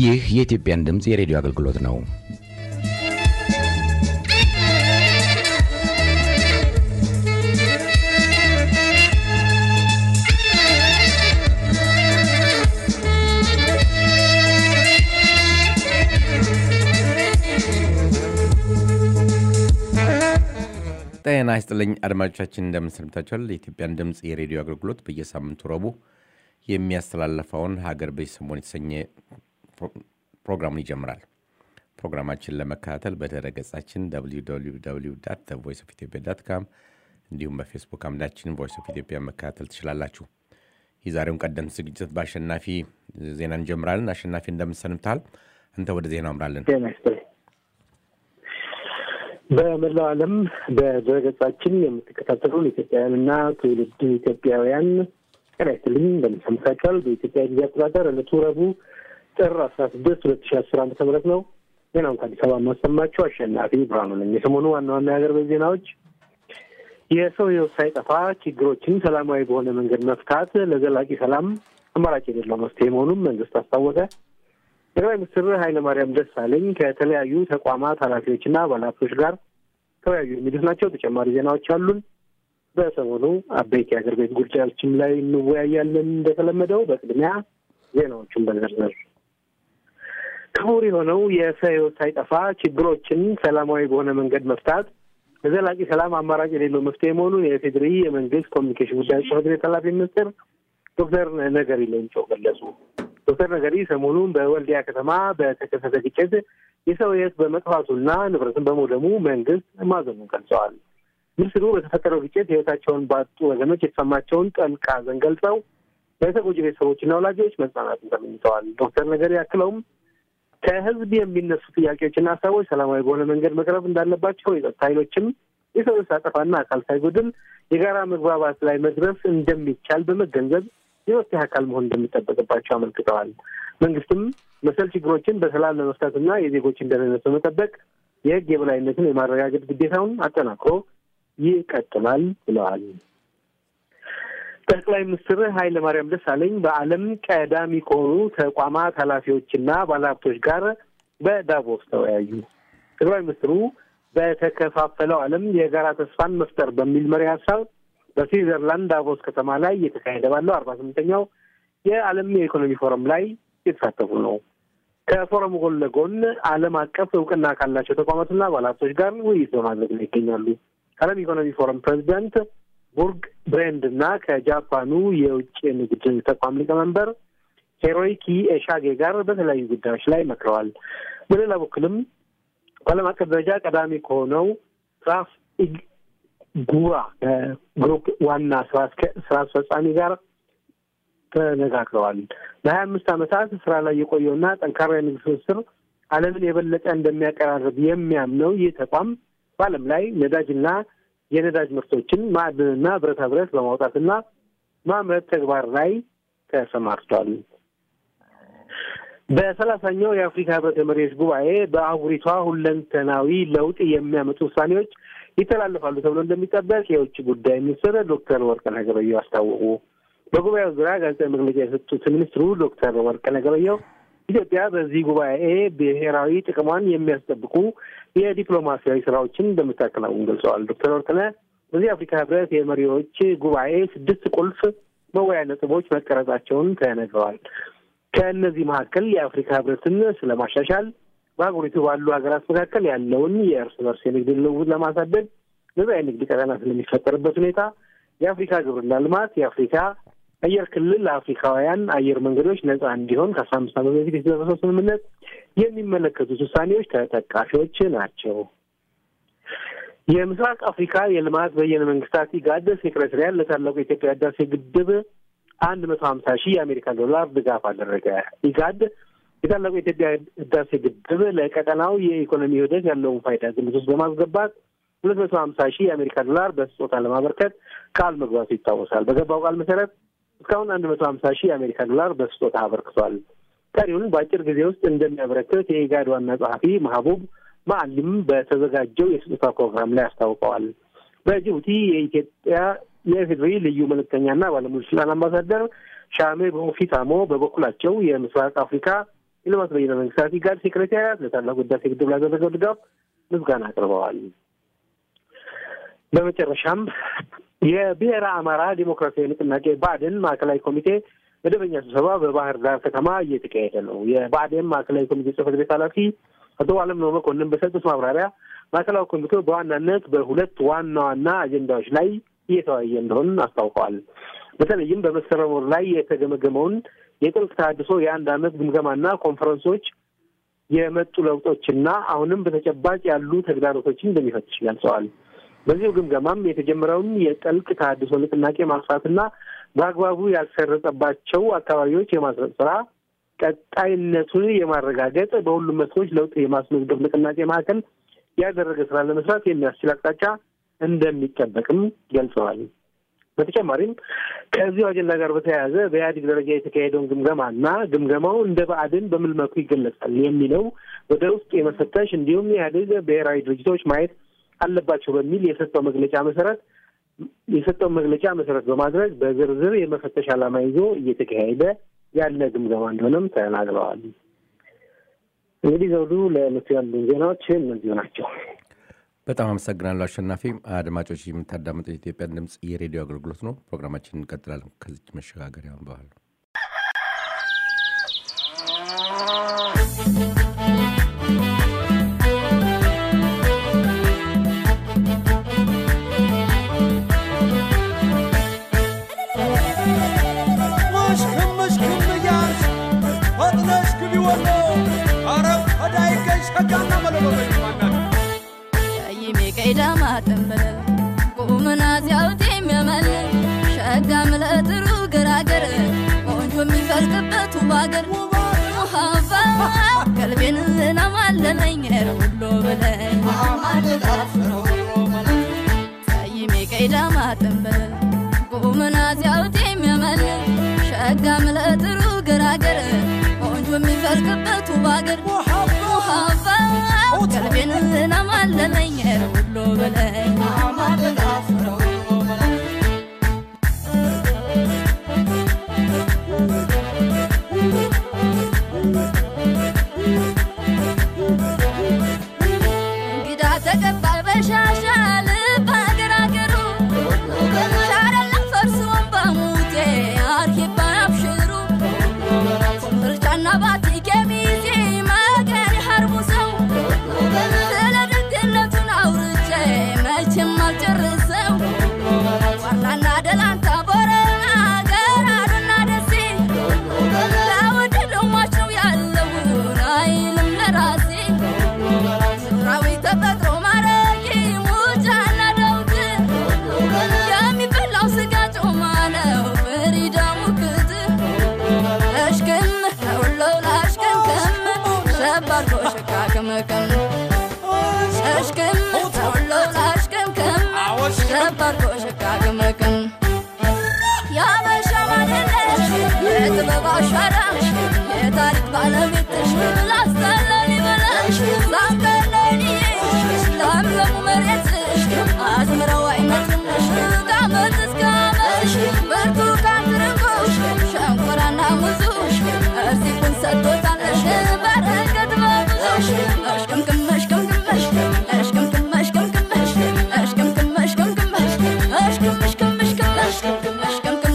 ይህ የኢትዮጵያን ድምፅ የሬዲዮ አገልግሎት ነው። ጤና ይስጥልኝ አድማጮቻችን፣ እንደምንሰምታችኋል። የኢትዮጵያን ድምፅ የሬዲዮ አገልግሎት በየሳምንቱ ረቡዕ የሚያስተላልፈውን ሀገር በዚህ ሰሞን የተሰኘ ፕሮግራሙን ይጀምራል። ፕሮግራማችን ለመከታተል በድረ ገጻችን ቮይስ ኦፍ ኢትዮጵያ ዳት ካም እንዲሁም በፌስቡክ አምዳችን ቮይስ ኦፍ ኢትዮጵያ መከታተል ትችላላችሁ። የዛሬውን ቀደምት ዝግጅት በአሸናፊ ዜና እንጀምራለን። አሸናፊ እንደምንሰንብታል። አንተ ወደ ዜናው አምራለን። በመላው ዓለም በድረገጻችን የምትከታተሉን ኢትዮጵያውያንና ትውልድ ኢትዮጵያውያን ጤና ይስጥልኝ እንደምንሰምታችኋል። በኢትዮጵያ ጊዜ አቆጣጠር ዕለቱ ረቡዕ ጥር አስራ ስድስት ሁለት ሺ አስር ዓመተ ምህረት ነው። ዜናውን ከአዲስ አበባ የማሰማችሁ አሸናፊ ብርሃኑ ነኝ። የሰሞኑ ዋና ዋና የሀገር ቤት ዜናዎች የሰው ሕይወት ሳይጠፋ ችግሮችን ሰላማዊ በሆነ መንገድ መፍታት ለዘላቂ ሰላም አማራጭ የሌለው መፍትሄ መሆኑን መንግስት አስታወቀ። ጠቅላይ ሚኒስትር ኃይለማርያም ደሳለኝ ከተለያዩ ተቋማት ኃላፊዎችና ባለሀብቶች ጋር ተወያዩ የሚሉት ናቸው። ተጨማሪ ዜናዎች አሉን። በሰሞኑ አበይት የሀገር ቤት ጉዳዮችም ላይ እንወያያለን። እንደተለመደው በቅድሚያ ዜናዎቹን በዝርዝር ክቡር የሆነው የሰው ሕይወት ሳይጠፋ ችግሮችን ሰላማዊ በሆነ መንገድ መፍታት ለዘላቂ ሰላም አማራጭ የሌለው መፍትሄ መሆኑን የፌዴሪ የመንግስት ኮሚኒኬሽን ጉዳዮች ጽሕፈት ቤት ኃላፊ ሚኒስትር ዶክተር ነገሪ ሌንጮ ገለጹ። ዶክተር ነገሪ ሰሞኑን በወልዲያ ከተማ በተከሰተ ግጭት የሰው ሕይወት በመጥፋቱና ንብረትን በመውደሙ መንግስት ማዘኑን ገልጸዋል። ሚኒስትሩ በተፈጠረው ግጭት ሕይወታቸውን ባጡ ወገኖች የተሰማቸውን ጥልቅ ሐዘን ገልጸው ለተጎጂ ቤተሰቦችና ወላጆች መጽናናትን ተመኝተዋል። ዶክተር ነገሪ አክለውም ከህዝብ የሚነሱ ጥያቄዎችና ሀሳቦች ሰላማዊ በሆነ መንገድ መቅረብ እንዳለባቸው የጸጥታ ኃይሎችም የሰው ሕይወት ሳጠፋና አካል ሳይጎድል የጋራ መግባባት ላይ መድረስ እንደሚቻል በመገንዘብ የመፍትሄ አካል መሆን እንደሚጠበቅባቸው አመልክተዋል። መንግስትም መሰል ችግሮችን በሰላም ለመፍታትና የዜጎችን ደህንነት በመጠበቅ የህግ የበላይነትን የማረጋገጥ ግዴታውን አጠናክሮ ይቀጥላል ብለዋል። ጠቅላይ ሚኒስትር ኃይለ ማርያም ደሳለኝ በዓለም ቀዳሚ ከሆኑ ተቋማት ኃላፊዎችና ባለሀብቶች ጋር በዳቮስ ተወያዩ። ጠቅላይ ሚኒስትሩ በተከፋፈለው ዓለም የጋራ ተስፋን መፍጠር በሚል መሪ ሀሳብ በስዊዘርላንድ ዳቮስ ከተማ ላይ እየተካሄደ ባለው አርባ ስምንተኛው የዓለም የኢኮኖሚ ፎረም ላይ የተሳተፉ ነው። ከፎረሙ ጎን ለጎን ዓለም አቀፍ እውቅና ካላቸው ተቋማትና ባለሀብቶች ጋር ውይይት በማድረግ ላይ ይገኛሉ። ከዓለም ኢኮኖሚ ፎረም ፕሬዚዳንት ቡርግ ብሬንድ እና ከጃፓኑ የውጭ ንግድ ተቋም ሊቀመንበር ሄሮይኪ ኤሻጌ ጋር በተለያዩ ጉዳዮች ላይ መክረዋል። በሌላ በኩልም በዓለም አቀፍ ደረጃ ቀዳሚ ከሆነው ራፍ ጉራ ግሩፕ ዋና ስራ አስፈጻሚ ጋር ተነጋግረዋል። ለሀያ አምስት ዓመታት ስራ ላይ የቆየውና ጠንካራ የንግድ ትስስር ዓለምን የበለጠ እንደሚያቀራርብ የሚያምነው ይህ ተቋም በዓለም ላይ ነዳጅና የነዳጅ ምርቶችን ማዕድንና ብረታ ብረት በማውጣትና ማምረት ተግባር ላይ ተሰማርቷል። በሰላሳኛው የአፍሪካ ህብረት የመሪዎች ጉባኤ በአህጉሪቷ ሁለንተናዊ ለውጥ የሚያመጡ ውሳኔዎች ይተላለፋሉ ተብሎ እንደሚጠበቅ የውጭ ጉዳይ ሚኒስትር ዶክተር ወርቅነህ ገበየሁ አስታወቁ። በጉባኤው ዙሪያ ጋዜጣዊ መግለጫ የሰጡት ሚኒስትሩ ዶክተር ወርቅነህ ገበየሁ ኢትዮጵያ በዚህ ጉባኤ ብሔራዊ ጥቅሟን የሚያስጠብቁ የዲፕሎማሲያዊ ስራዎችን እንደምታከናውን ገልጸዋል። ዶክተር ወርቅነህ በዚህ የአፍሪካ ህብረት የመሪዎች ጉባኤ ስድስት ቁልፍ መወያያ ነጥቦች መቀረጻቸውን ተነግረዋል። ከእነዚህ መካከል የአፍሪካ ህብረትን ስለማሻሻል በአህጉሪቱ ባሉ ሀገራት መካከል ያለውን የእርስ በርስ የንግድ ልውውጥ ለማሳደግ ነጻ የንግድ ቀጠና ስለሚፈጠርበት ሁኔታ፣ የአፍሪካ ግብርና ልማት፣ የአፍሪካ አየር ክልል ለአፍሪካውያን አየር መንገዶች ነጻ እንዲሆን ከአስራ አምስት ዓመት በፊት የተደረሰው ስምምነት የሚመለከቱት ውሳኔዎች ተጠቃሾች ናቸው። የምስራቅ አፍሪካ የልማት በየነ መንግስታት ኢጋድ ሴክሬታሪያት ለታላቁ የኢትዮጵያ ህዳሴ ግድብ አንድ መቶ ሀምሳ ሺህ የአሜሪካ ዶላር ድጋፍ አደረገ። ኢጋድ የታላቁ የኢትዮጵያ ህዳሴ ግድብ ለቀጠናው የኢኮኖሚ ውህደት ያለውን ፋይዳ ግምት ውስጥ በማስገባት ሁለት መቶ ሀምሳ ሺህ የአሜሪካ ዶላር በስጦታ ለማበርከት ቃል መግባቱ ይታወሳል። በገባው ቃል መሰረት እስካሁን አንድ መቶ ሀምሳ ሺህ የአሜሪካ ዶላር በስጦታ አበርክቷል። ቀሪውን በአጭር ጊዜ ውስጥ እንደሚያበረክት የኢጋድ ዋና ጸሐፊ ማህቡብ ማዕሊም በተዘጋጀው የስጦታ ፕሮግራም ላይ አስታውቀዋል። በጅቡቲ የኢትዮጵያ የኢፌዴሪ ልዩ መልእክተኛና ባለሙሉ ስልጣን አምባሳደር ሻሜ ቦፊታሞ በበኩላቸው የምስራቅ አፍሪካ የልማት በይነ መንግስታት ኢጋድ ሴክሬታሪያት ለታላቁ ህዳሴ ግድብ ላደረገው ድጋፍ ምስጋና አቅርበዋል። በመጨረሻም የብሔረ አማራ ዲሞክራሲያዊ ንቅናቄ ብአዴን ማዕከላዊ ኮሚቴ መደበኛ ስብሰባ በባህር ዳር ከተማ እየተካሄደ ነው። የብአዴን ማዕከላዊ ኮሚቴ ጽህፈት ቤት ኃላፊ አቶ አለምነው መኮንን በሰጡት ማብራሪያ ማዕከላዊ ኮሚቴው በዋናነት በሁለት ዋና ዋና አጀንዳዎች ላይ እየተወያየ እንደሆን አስታውቀዋል። በተለይም በመስከረም ወር ላይ የተገመገመውን የጥልቅ ተሃድሶ የአንድ ዓመት ግምገማና ኮንፈረንሶች የመጡ ለውጦችና አሁንም በተጨባጭ ያሉ ተግዳሮቶችን እንደሚፈትሽ ገልጸዋል። በዚሁ ግምገማም የተጀመረውን የጥልቅ ተሃድሶ ንቅናቄ ማስፋትና በአግባቡ ያልሰረጸባቸው አካባቢዎች የማስረጽ ስራ ቀጣይነቱን የማረጋገጥ በሁሉም መስኮች ለውጥ የማስመዝገብ ንቅናቄ ማዕከል ያደረገ ስራ ለመስራት የሚያስችል አቅጣጫ እንደሚጠበቅም ገልጸዋል። በተጨማሪም ከዚሁ አጀንዳ ጋር በተያያዘ በኢህአዴግ ደረጃ የተካሄደውን ግምገማና ግምገማው እንደ ብአዴን በምን መልኩ ይገለጻል የሚለው ወደ ውስጥ የመፈተሽ እንዲሁም የኢህአዴግ ብሔራዊ ድርጅቶች ማየት አለባቸው በሚል የሰጠው መግለጫ መሰረት የሰጠውን መግለጫ መሰረት በማድረግ በዝርዝር የመፈተሽ ዓላማ ይዞ እየተካሄደ ያለ ግምገማ እንደሆነም ተናግረዋል። እንግዲህ ዘውዱ ለዕለቱ ያሉን ዜናዎች እነዚሁ ናቸው። በጣም አመሰግናለሁ አሸናፊ። አድማጮች የምታዳምጡት የኢትዮጵያ ድምፅ የሬዲዮ አገልግሎት ነው። ፕሮግራማችን እንቀጥላለን ከዚች መሸጋገሪያ በኋላ ቀይዳማ ጠንበለል ቁምና ሲያውት የሚያመልል ሸጋ ምለጥሩ ገራገር ቆንጆ የሚፈልቅበት ባገር ውሃባ ቀልቤን ናማለለኝ ሁሎ በለኝ ሰይሜ ቀይዳማ ጠንበለል ቁምና ሲያውት የሚያመልል ሸጋ ምለጥሩ ገራገር ቆንጆ የሚፈልቅበት ባገር ውሃባ ቀልቤን ናማለለኝ ሁሎ በለኝ እንግዳ ተቀባይ በሻሻ ልብ አገር አገሩ ሻረላ ፈርሶን በሙቴ አርሂባ አብሽሩ ምርጫና ባቲ ኬሚዜ መገን ሀርቡ ሰው ስለ ደግነቱን አውርቼ መቼም አልጨርሰው ዋላና ደላንታ ቦረና ገራዱና ደሴ ለውድ ልሟች ነው ያለውን አይልም ለራሴ ምድራዊ ተፈጥሮ ማረጊ ሙጃና ደውት የሚበላው ስጋ ጮማ ነው ፍሪዳሙ ክት እሽክም ለውለው ላሽክምክም ሸባርጎ ሽካክምክም እሽክም ለውለው ላሽክምክም ሸባርጎ ሽካክምክም ያበሻ ማንነሽ የጥበብ አሻራሽ የታሪክ ባለቤትሽ ላስተለል ይበለሽ ዛንገለልሽ ለምለሙ መሬትሽ አዝምረው አይነትነሽ ከዓመት እስከ ዓመሽ ብርቱካን ትርንጎሽ ሸንኮራና ሙዙሽ እርዚቁን ሰጥቶታለሽ በረከት በብዙሽ እሽቅምቅም እሽቅምቅመሽ እሽቅምቅም እሽቅምቅመሽ እሽቅምቅም እሽቅምቅመሽ እሽቅም እሽቅም እሽቅም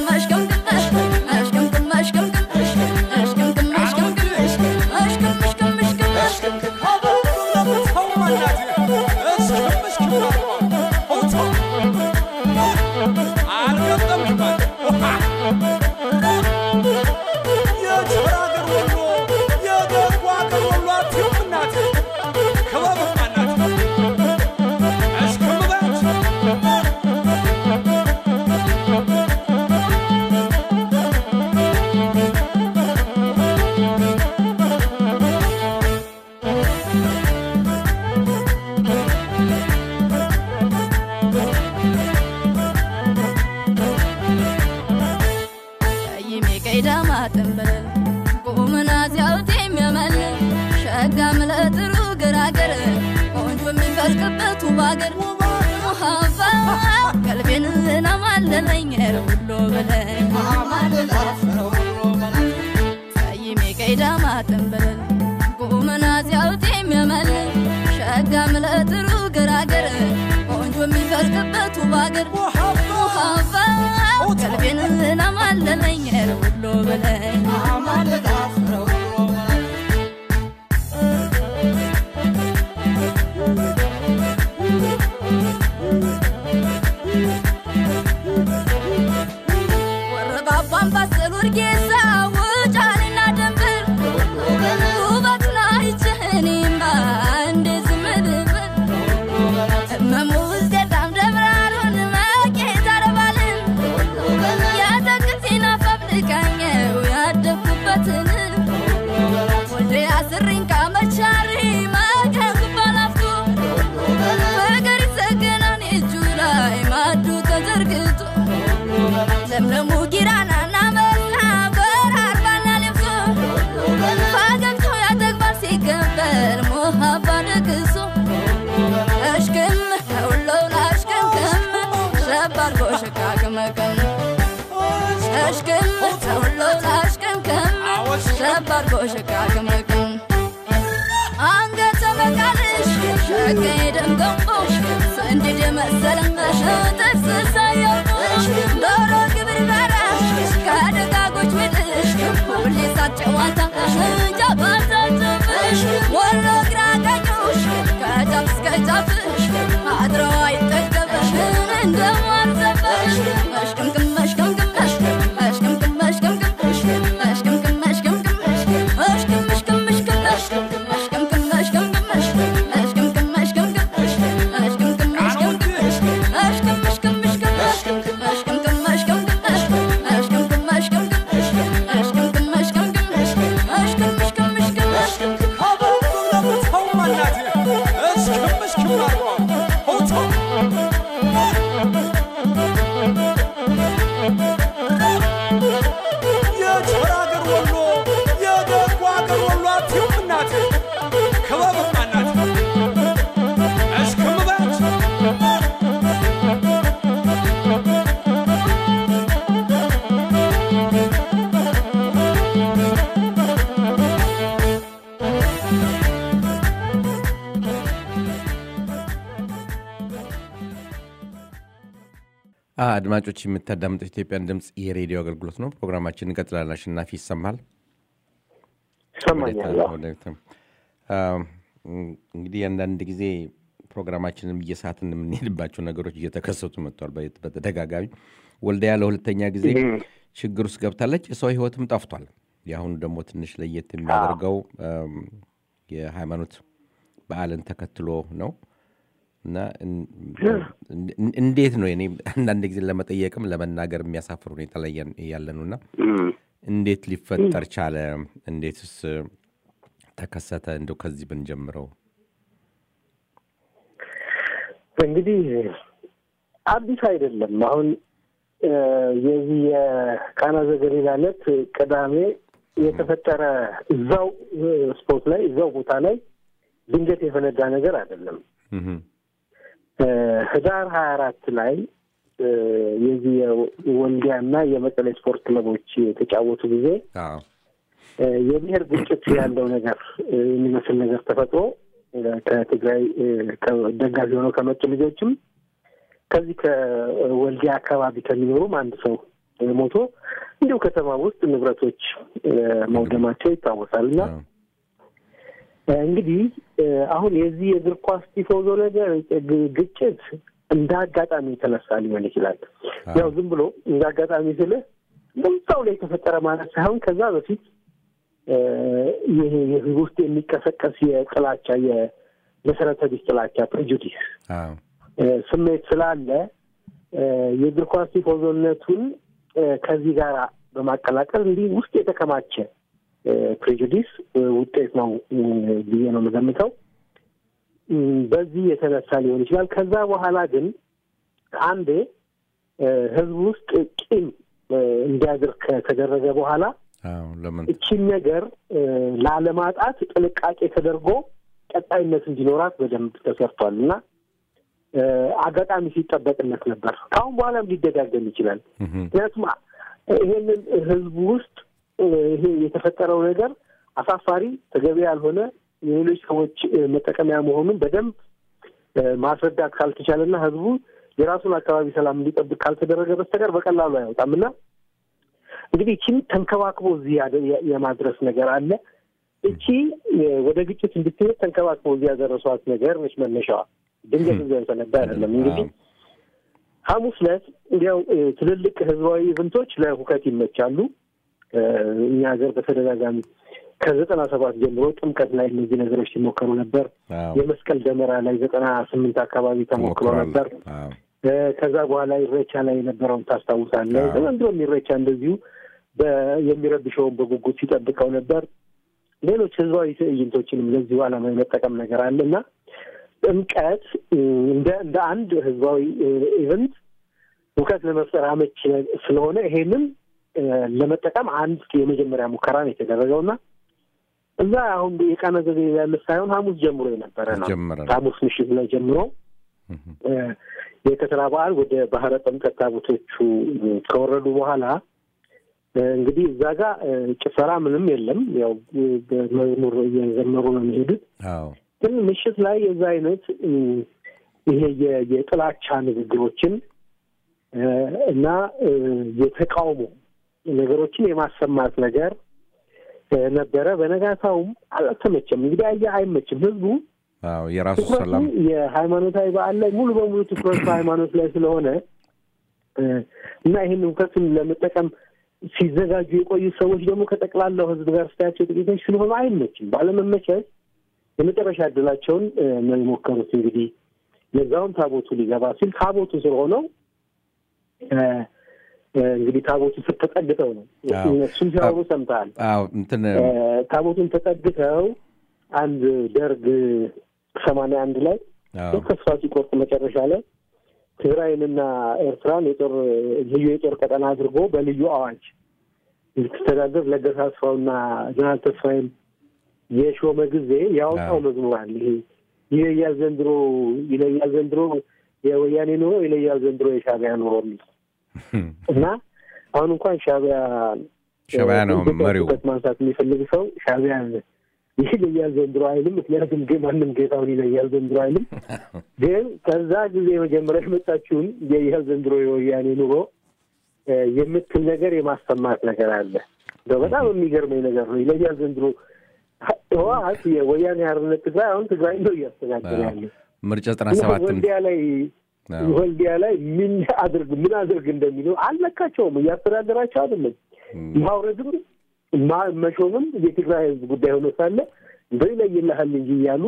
ሰይሜ ቀይዳማ ጠንበለል ቁምና ሲያውት የሚያመልል ሸጋ ምለጥሩ ገራገር ቆንጆ የሚፈልቅበት ባገር ውሃባ ቀልቤን ናማለለኝ ሁሎ በለኝ ሰይሜ ቀዳማ ጥንብልል ቁምና ሲያውት የሚያመልል ሸጋ ምለጥሩ ገራገር ቆንጆ የሚፈልቅበት ውብ አገር ውሃባ ቀልቤን ናማለለኝ ውሎ በለኝ ወረባባን ባሰል ወርጌሳ ውጫሌና ደንበር ውበቱን አይችህኔማ እንደ ዝምልብል እመሙ ውስጤታም ደብራሩን መቄት አረባልን የአትክልቴን አፋብልቃኘው ያደግኩበትን ወልደ ያስሪኝ ካመቻሪ መገብ ባላፍቶ ፍቅር ይሰገናን እጁ ላይ ማዱ ተዘርግቶ ለምለሙ ጊራናና መርሃ በራርባና ልብሶ ፈገግታው ያተግባር ሲገበር ሞሀባ ደግሶ እሽክም ከሁሎውን አሽክምክም ሸባርጎ ሽካክመክም እሽክም ከሁሎውን አሽክምክም ሸባርጎ ሽካክመክም አንገተ መቃልሽ ሸቀይ ደም ገንቦሽ ስንድድ መሰለሽ ጥርስ ሳየውሽ ዶሮ ግብር በራሽ ከደጋጎች ምድሽ ሁሌ ሳጨዋታሽ ጃባታጭብሽ ወሎ ግራ ቀኙሽ ከጫፍ እስከ ጫፍሽ አድረው አይጠገብሽ እንደማርዘበሽ መሽቅምቅም መሽቅምቅም መሽቅምቅም መሽቅምቅም መሽቅምቅም መሽቅምቅም መሽቅም መሽቅም መሽቅም የቸር አገር ወሎ የደጉ አገር ወሎ አትዩም እናቴ ክበብማ እናቴ እሽክምበት አድማጮች የምታዳምጡት ኢትዮጵያን ድምፅ የሬዲዮ አገልግሎት ነው። ፕሮግራማችን እንቀጥላለን። አሸናፊ ይሰማል? ይሰማኛል። አዎ። ወደፊትም አም፣ እንግዲህ አንዳንድ ጊዜ ፕሮግራማችንም እየሳትን የምንሄድባቸው ነገሮች እየተከሰቱ መጥተዋል። በ- በተደጋጋሚ ወልዲያ ለሁለተኛ ጊዜ ችግር ውስጥ ገብታለች። የሰው ሕይወትም ጠፍቷል። የአሁኑ ደግሞ ትንሽ ለየት የሚያደርገው አም፣ የሃይማኖት በዓልን ተከትሎ ነው እና እን- እን- እንዴት ነው እኔ አንዳንድ ጊዜ ለመጠየቅም ለመናገር የሚያሳፍር ሁኔታ ላይ ያለ ነው እና እንዴት ሊፈጠር ቻለ? እንዴትስ ተከሰተ? እንደው ከዚህ ብንጀምረው። እንግዲህ አዲስ አይደለም። አሁን እ፣ የዚህ የቃና ዘገሊላ ዕለት ቅዳሜ የተፈጠረ እዛው እ፣ ስፖርት ላይ እዛው ቦታ ላይ ድንገት የፈነዳ ነገር አይደለም። እህም፣ እ፣ ህዳር ሀያ አራት ላይ እ፣ የዚህ የወልዲያና የመቀሌ ስፖርት ክለቦች የተጫወቱ ጊዜ አዎ፣ እ፣ የብሔር ግጭት ያለው ነገር እ፣ የሚመስል ነገር ተፈጥሮ እ፣ ከትግራይ እ፣ ከ- ደጋፊ ሆነው ከመጡ ልጆችም ከዚህ ከወልዲያ አካባቢ ከሚኖሩም አንድ ሰው እ፣ ሞቶ እንዲሁ ከተማ ውስጥ ንብረቶች እ፣ መውደማቸው ይታወሳል እና አዎ፣ እ፣ እንግዲህ እ፣ አሁን የዚህ የእግር ኳስ ቲፎዞ ነገር ግ- ግጭት እንደ አጋጣሚ የተነሳ ሊሆን ይችላል። አዎ። ያው ዝም ብሎ እንደ አጋጣሚ ስልህ ቦታው ላይ የተፈጠረ ማለት ሳይሆን ከዛ በፊት እ፣ ይሄ የህዝብ ውስጥ የሚቀሰቀስ የጥላቻ የመሰረተ ቢስ ጥላቻ ፕሬጁዲስ አዎ፣ እ፣ ስሜት ስላለ እ፣ የእግር ኳስ ቲፎዞነቱን እ፣ ከዚህ ጋር በማቀላቀል እንዲህ ውስጥ የተከማቸ እ፣ ፕሬጁዲስ እ፣ ውጤት ነው እ፣ ብዬ ነው የምገምተው። እ፣ በዚህ የተነሳ ሊሆን ይችላል። ከዛ በኋላ ግን አንዴ እ፣ ህዝብ ውስጥ ቂም እ፣ እንዲያድር ከተደረገ በኋላ አዎ። ለምን እቺን ነገር እ፣ ላለማጣት ጥንቃቄ ተደርጎ ቀጣይነት እንዲኖራት በደንብ ተሰርቷል እና እ፣ አጋጣሚ ሲጠበቅነት ነበር። ከአሁን በኋላም ሊደጋገም ይችላል። እህም፣ ምክንያቱም አ- ይሄንን ህዝቡ ውስጥ እ፣ ይሄ የተፈጠረው ነገር አሳፋሪ፣ ተገቢ ያልሆነ የሌሎች ሰዎች እ፣ መጠቀሚያ መሆኑን በደንብ እ፣ ማስረዳት ካልተቻለና ህዝቡ የራሱን አካባቢ ሰላም እንዲጠብቅ ካልተደረገ በስተቀር በቀላሉ አይወጣም እና እንግዲህ ይህችን ተንከባክቦ እዚህ ያደ- የ- የማድረስ ነገር አለ። እቺ እ፣ ወደ ግጭት እንድትሄድ ተንከባክቦ እዚህ ያደረሷት ነገር ነች መነሻዋ። ድንገት እዚያ የተነዳ አይደለም። እንግዲህ አዎ። ሐሙስ ዕለት እንዲያው እ፣ ትልልቅ ህዝባዊ ኢቨንቶች ለሁከት ይመቻሉ። እ፣ እኛ ሀገር በተደጋጋሚ ከዘጠና ሰባት ጀምሮ ጥምቀት ላይ እነዚህ ነገሮች ሲሞከሩ ነበር። አዎ። የመስቀል ደመራ ላይ ዘጠና ስምንት አካባቢ ተሞክሮ ተሞክሯል። ነበር። አዎ። እ፣ ከዛ በኋላ ኢሬቻ ላይ የነበረውን ታስታውሳለህ። አዎ። ዘንድሮም ኢሬቻ እንደዚሁ በ- የሚረብሸውን በጉጉት ሲጠብቀው ነበር። ሌሎች ህዝባዊ ትዕይንቶችንም ለዚሁ ዓላማ የመጠቀም ነገር አለ እና ጥምቀት እ፣ እንደ እንደ አንድ ህዝባዊ እ፣ ኢቨንት እውቀት ለመፍጠር አመች ስለሆነ ይሄንን እ፣ ለመጠቀም አንድ የመጀመሪያ ሙከራ ነው የተደረገው እና እዛ አሁን የቃና ዘገባ ያለ ሳይሆን ሐሙስ ጀምሮ የነበረ ነው። ጀመረ ነው። ሐሙስ ምሽት ላይ ጀምሮ እ፣ የከተራ በዓል ወደ ባህረ ጥምቀት ታቦቶቹ እ፣ ከወረዱ በኋላ እ፣ እንግዲህ እዛ ጋር እ፣ ጭፈራ ምንም የለም። ያው እ፣ በመዝሙር እየዘመሩ ነው የሚሄዱት። አዎ። ግን ምሽት ላይ የዛ አይነት እ፣ ይሄ የ- የጥላቻ ንግግሮችን እ፣ እና እ፣ የተቃውሞ ነገሮችን የማሰማት ነገር እ፣ ነበረ። በነጋታውም አልተመቸም። እንግዲህ አየህ አይመችም ህዝቡ አዎ። የራሱ ትኩረቱ ሰላም የሃይማኖታዊ በዓል ላይ ሙሉ በሙሉ ትኩረት በሃይማኖት ላይ ስለሆነ እ፣ እና ይህን እውቀቱን ለመጠቀም ሲዘጋጁ የቆዩ ሰዎች ደግሞ ከጠቅላላው ህዝብ ጋር ስታያቸው ጥቂቶች ስለሆኑ አይመችም። ባለመመቸት የመጨረሻ እድላቸውን እ፣ ነው የሞከሩት። እንግዲህ ለዛውም ታቦቱ ሊገባ ሲል ታቦቱ ስር ሆነው እ፣ እ፣ እንግዲህ ታቦቱ ስር ተጠግተው ነው አዎ። እሱም ሲያወሩ ሰምተሃል። አዎ። እንትን እ፣ ታቦቱን ተጠግተው አንድ ደርግ ሰማንያ አንድ ላይ አዎ። ተስፋ ሲቆርጥ መጨረሻ ላይ ትግራይንና ኤርትራን የጦር ልዩ የጦር ቀጠና አድርጎ በልዩ አዋጅ እንድትተዳደር ለገሰ አስፋውና ጀነራል ተስፋዬን የሾመ ጊዜ ያወጣው አዎ። መዝሙር አለ። ይሄ ይለያል ዘንድሮ ይለያል ዘንድሮ የወያኔ ኑሮ ይለያል ዘንድሮ የሻዕቢያ ኑሮ የሚል እና አሁን እንኳን ሻዕቢያ ሻዕቢያ ነው ኢትዮጵያ መሪው። ትኩረት ማንሳት የሚፈልግ ሰው ሻዕቢያ ይለያል ዘንድሮ አይልም። ምክንያቱም ግን ማንም ጌታውን ይለያል ዘንድሮ አይልም። ግን ከዛ ጊዜ መጀመሪያ የመጣችውን የይህል ዘንድሮ የወያኔ ኑሮ እ፣ የምትል ነገር የማሰማት ነገር አለ። እንደው በጣም የሚገርመኝ ነገር ነው። ይለያል ዘንድሮ ህወሓት የወያኔ ሓርነት ትግራይ አሁን ትግራይ ነው እያስተዳደረ ያለ ምርጫ ዘጠና ሰባትም ወልዲያ ላይ አዎ። ወልዲያ ላይ ምን አድርግ ምን አድርግ እንደሚለው አልነካቸውም። እያስተዳደራቸው አይደለም። ማውረድም ማ- መሾምም የትግራይ ህዝብ ጉዳይ ሆኖ ሳለ እንደው ይለይልሃል እንጂ እያሉ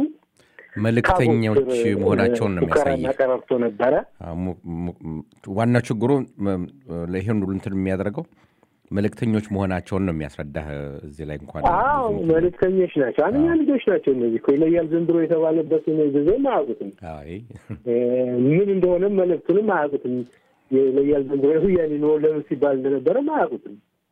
መልእክተኞች ታቦት ስር፣ መሆናቸውን ነው ሙከራና የሚያሳይ። ቀረርቶ ነበረ። አዎ፣ ሙ- ሙ- ዋናው ችግሩ ም- ይሄን ሁሉ እንትን የሚያደርገው መልእክተኞች መሆናቸውን ነው የሚያስረዳህ። እዚህ ላይ እንኳን አዎ ብዙ እንትን- መልእክተኞች ናቸው። አንደኛ ልጆች ናቸው እነዚህ እኮ ይለያል ዘንድሮ የተባለበትን ጊዜም አያውቁትም። አይ፣ እ፣ ምን እንደሆነም መልእክቱንም አያውቁትም። ይለያል ዘንድሮ የሁያኔ ኑሮ ለምን ሲባል እንደነበረም አያውቁትም።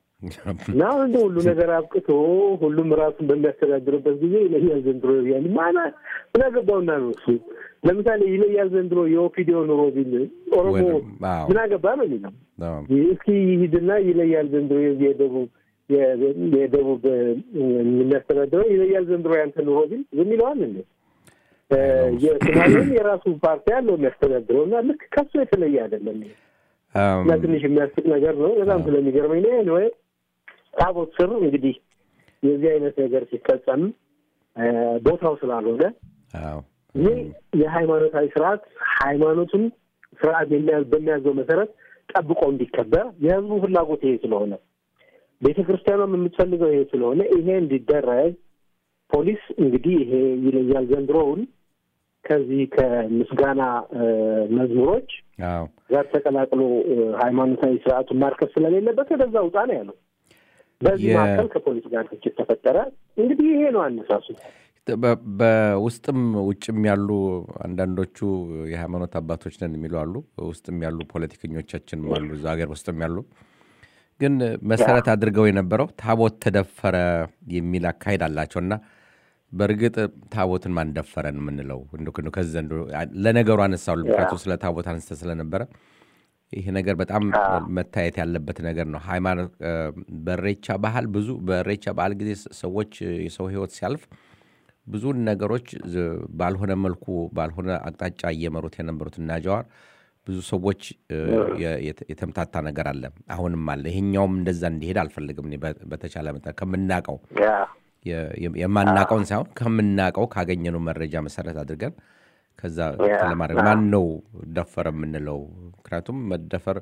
እና አሁን እንደ ሁሉ ነገር አብቅቶ ሁሉም ራሱን በሚያስተዳድርበት ጊዜ ይለያል ዘንድሮ ይለያል ማና ምን አገባውና ነው እሱ። ለምሳሌ ይለያል ዘንድሮ የኦፒዲዮ ኑሮ ቢል ኦሮሞ ወይም- አዎ። ምን አገባ ነው የሚለው። አዎ። እስኪ ሂድና ይለያል ዘንድሮ የዚህ የደቡብ የ- የደቡብ እ፣ የሚያስተዳድረው ይለያል ዘንድሮ ያንተ ኑሮ ቢል ዝም ይለዋል እንዴ? እ፣ የሶማሌም የራሱ ፓርቲ ያለው የሚያስተዳድረው እና ልክ ከሱ የተለየ አይደለም ይሄ። አም፣ እና ትንሽ የሚያስቅ ነገር ነው። በጣም ስለሚገርመኝ ነው። ኤኒዌይ ታቦት ስር እንግዲህ የዚህ አይነት ነገር ሲፈጸም እ፣ ቦታው ስላልሆነ አዎ። ይህ የሃይማኖታዊ ስርዓት ሃይማኖቱን ስርዓት የሚያዝ- በሚያዘው መሰረት ጠብቆ እንዲከበር የህዝቡ ፍላጎት ይሄ ስለሆነ ቤተ ክርስቲያኗም የምትፈልገው ይሄ ስለሆነ ይሄ እንዲደረግ ፖሊስ እንግዲህ ይሄ ይለያል ዘንድሮውን ከዚህ ከምስጋና እ፣ መዝሙሮች አዎ። ጋር ተቀላቅሎ እ፣ ሃይማኖታዊ ስርዓቱን ማርከስ ስለሌለበት ወደዛ ውጣ ነው ያለው። በዚህ የ- መካከል ከፖሊስ ጋር ግጭት ተፈጠረ። እንግዲህ ይሄ ነው አነሳሱ። በ- በውስጥም ውጭም ያሉ አንዳንዶቹ የሃይማኖት አባቶች ነን የሚሉ አሉ። ውስጥም ያሉ ፖለቲከኞቻችንም አሉ፣ እዛ ሀገር ውስጥም ያሉ ግን መሰረት አድርገው የነበረው ታቦት ተደፈረ የሚል አካሄድ አላቸው እና በእርግጥ ታቦትን ማን ደፈረን የምንለው እንደ ከዚ ዘንድ ለነገሩ አነሳው ምክንያቱም ስለ ታቦት አንስተ ስለነበረ ይሄ ነገር በጣም መታየት ያለበት ነገር ነው። ሃይማኖት በሬቻ ባህል ብዙ በሬቻ ባህል ጊዜ ሰዎች የሰው ህይወት ሲያልፍ ብዙን ነገሮች ባልሆነ መልኩ ባልሆነ አቅጣጫ እየመሩት የነበሩት እና ጀዋር ብዙ ሰዎች የተምታታ ነገር አለ፣ አሁንም አለ። ይሄኛውም እንደዛ እንዲሄድ አልፈልግም። በተቻለ መጠን ከምናቀው የማናቀውን ሳይሆን ከምናቀው ካገኘነው መረጃ መሰረት አድርገን ከዛ ለማድረግ ማን ነው ደፈረ የምንለው? ምክንያቱም መደፈር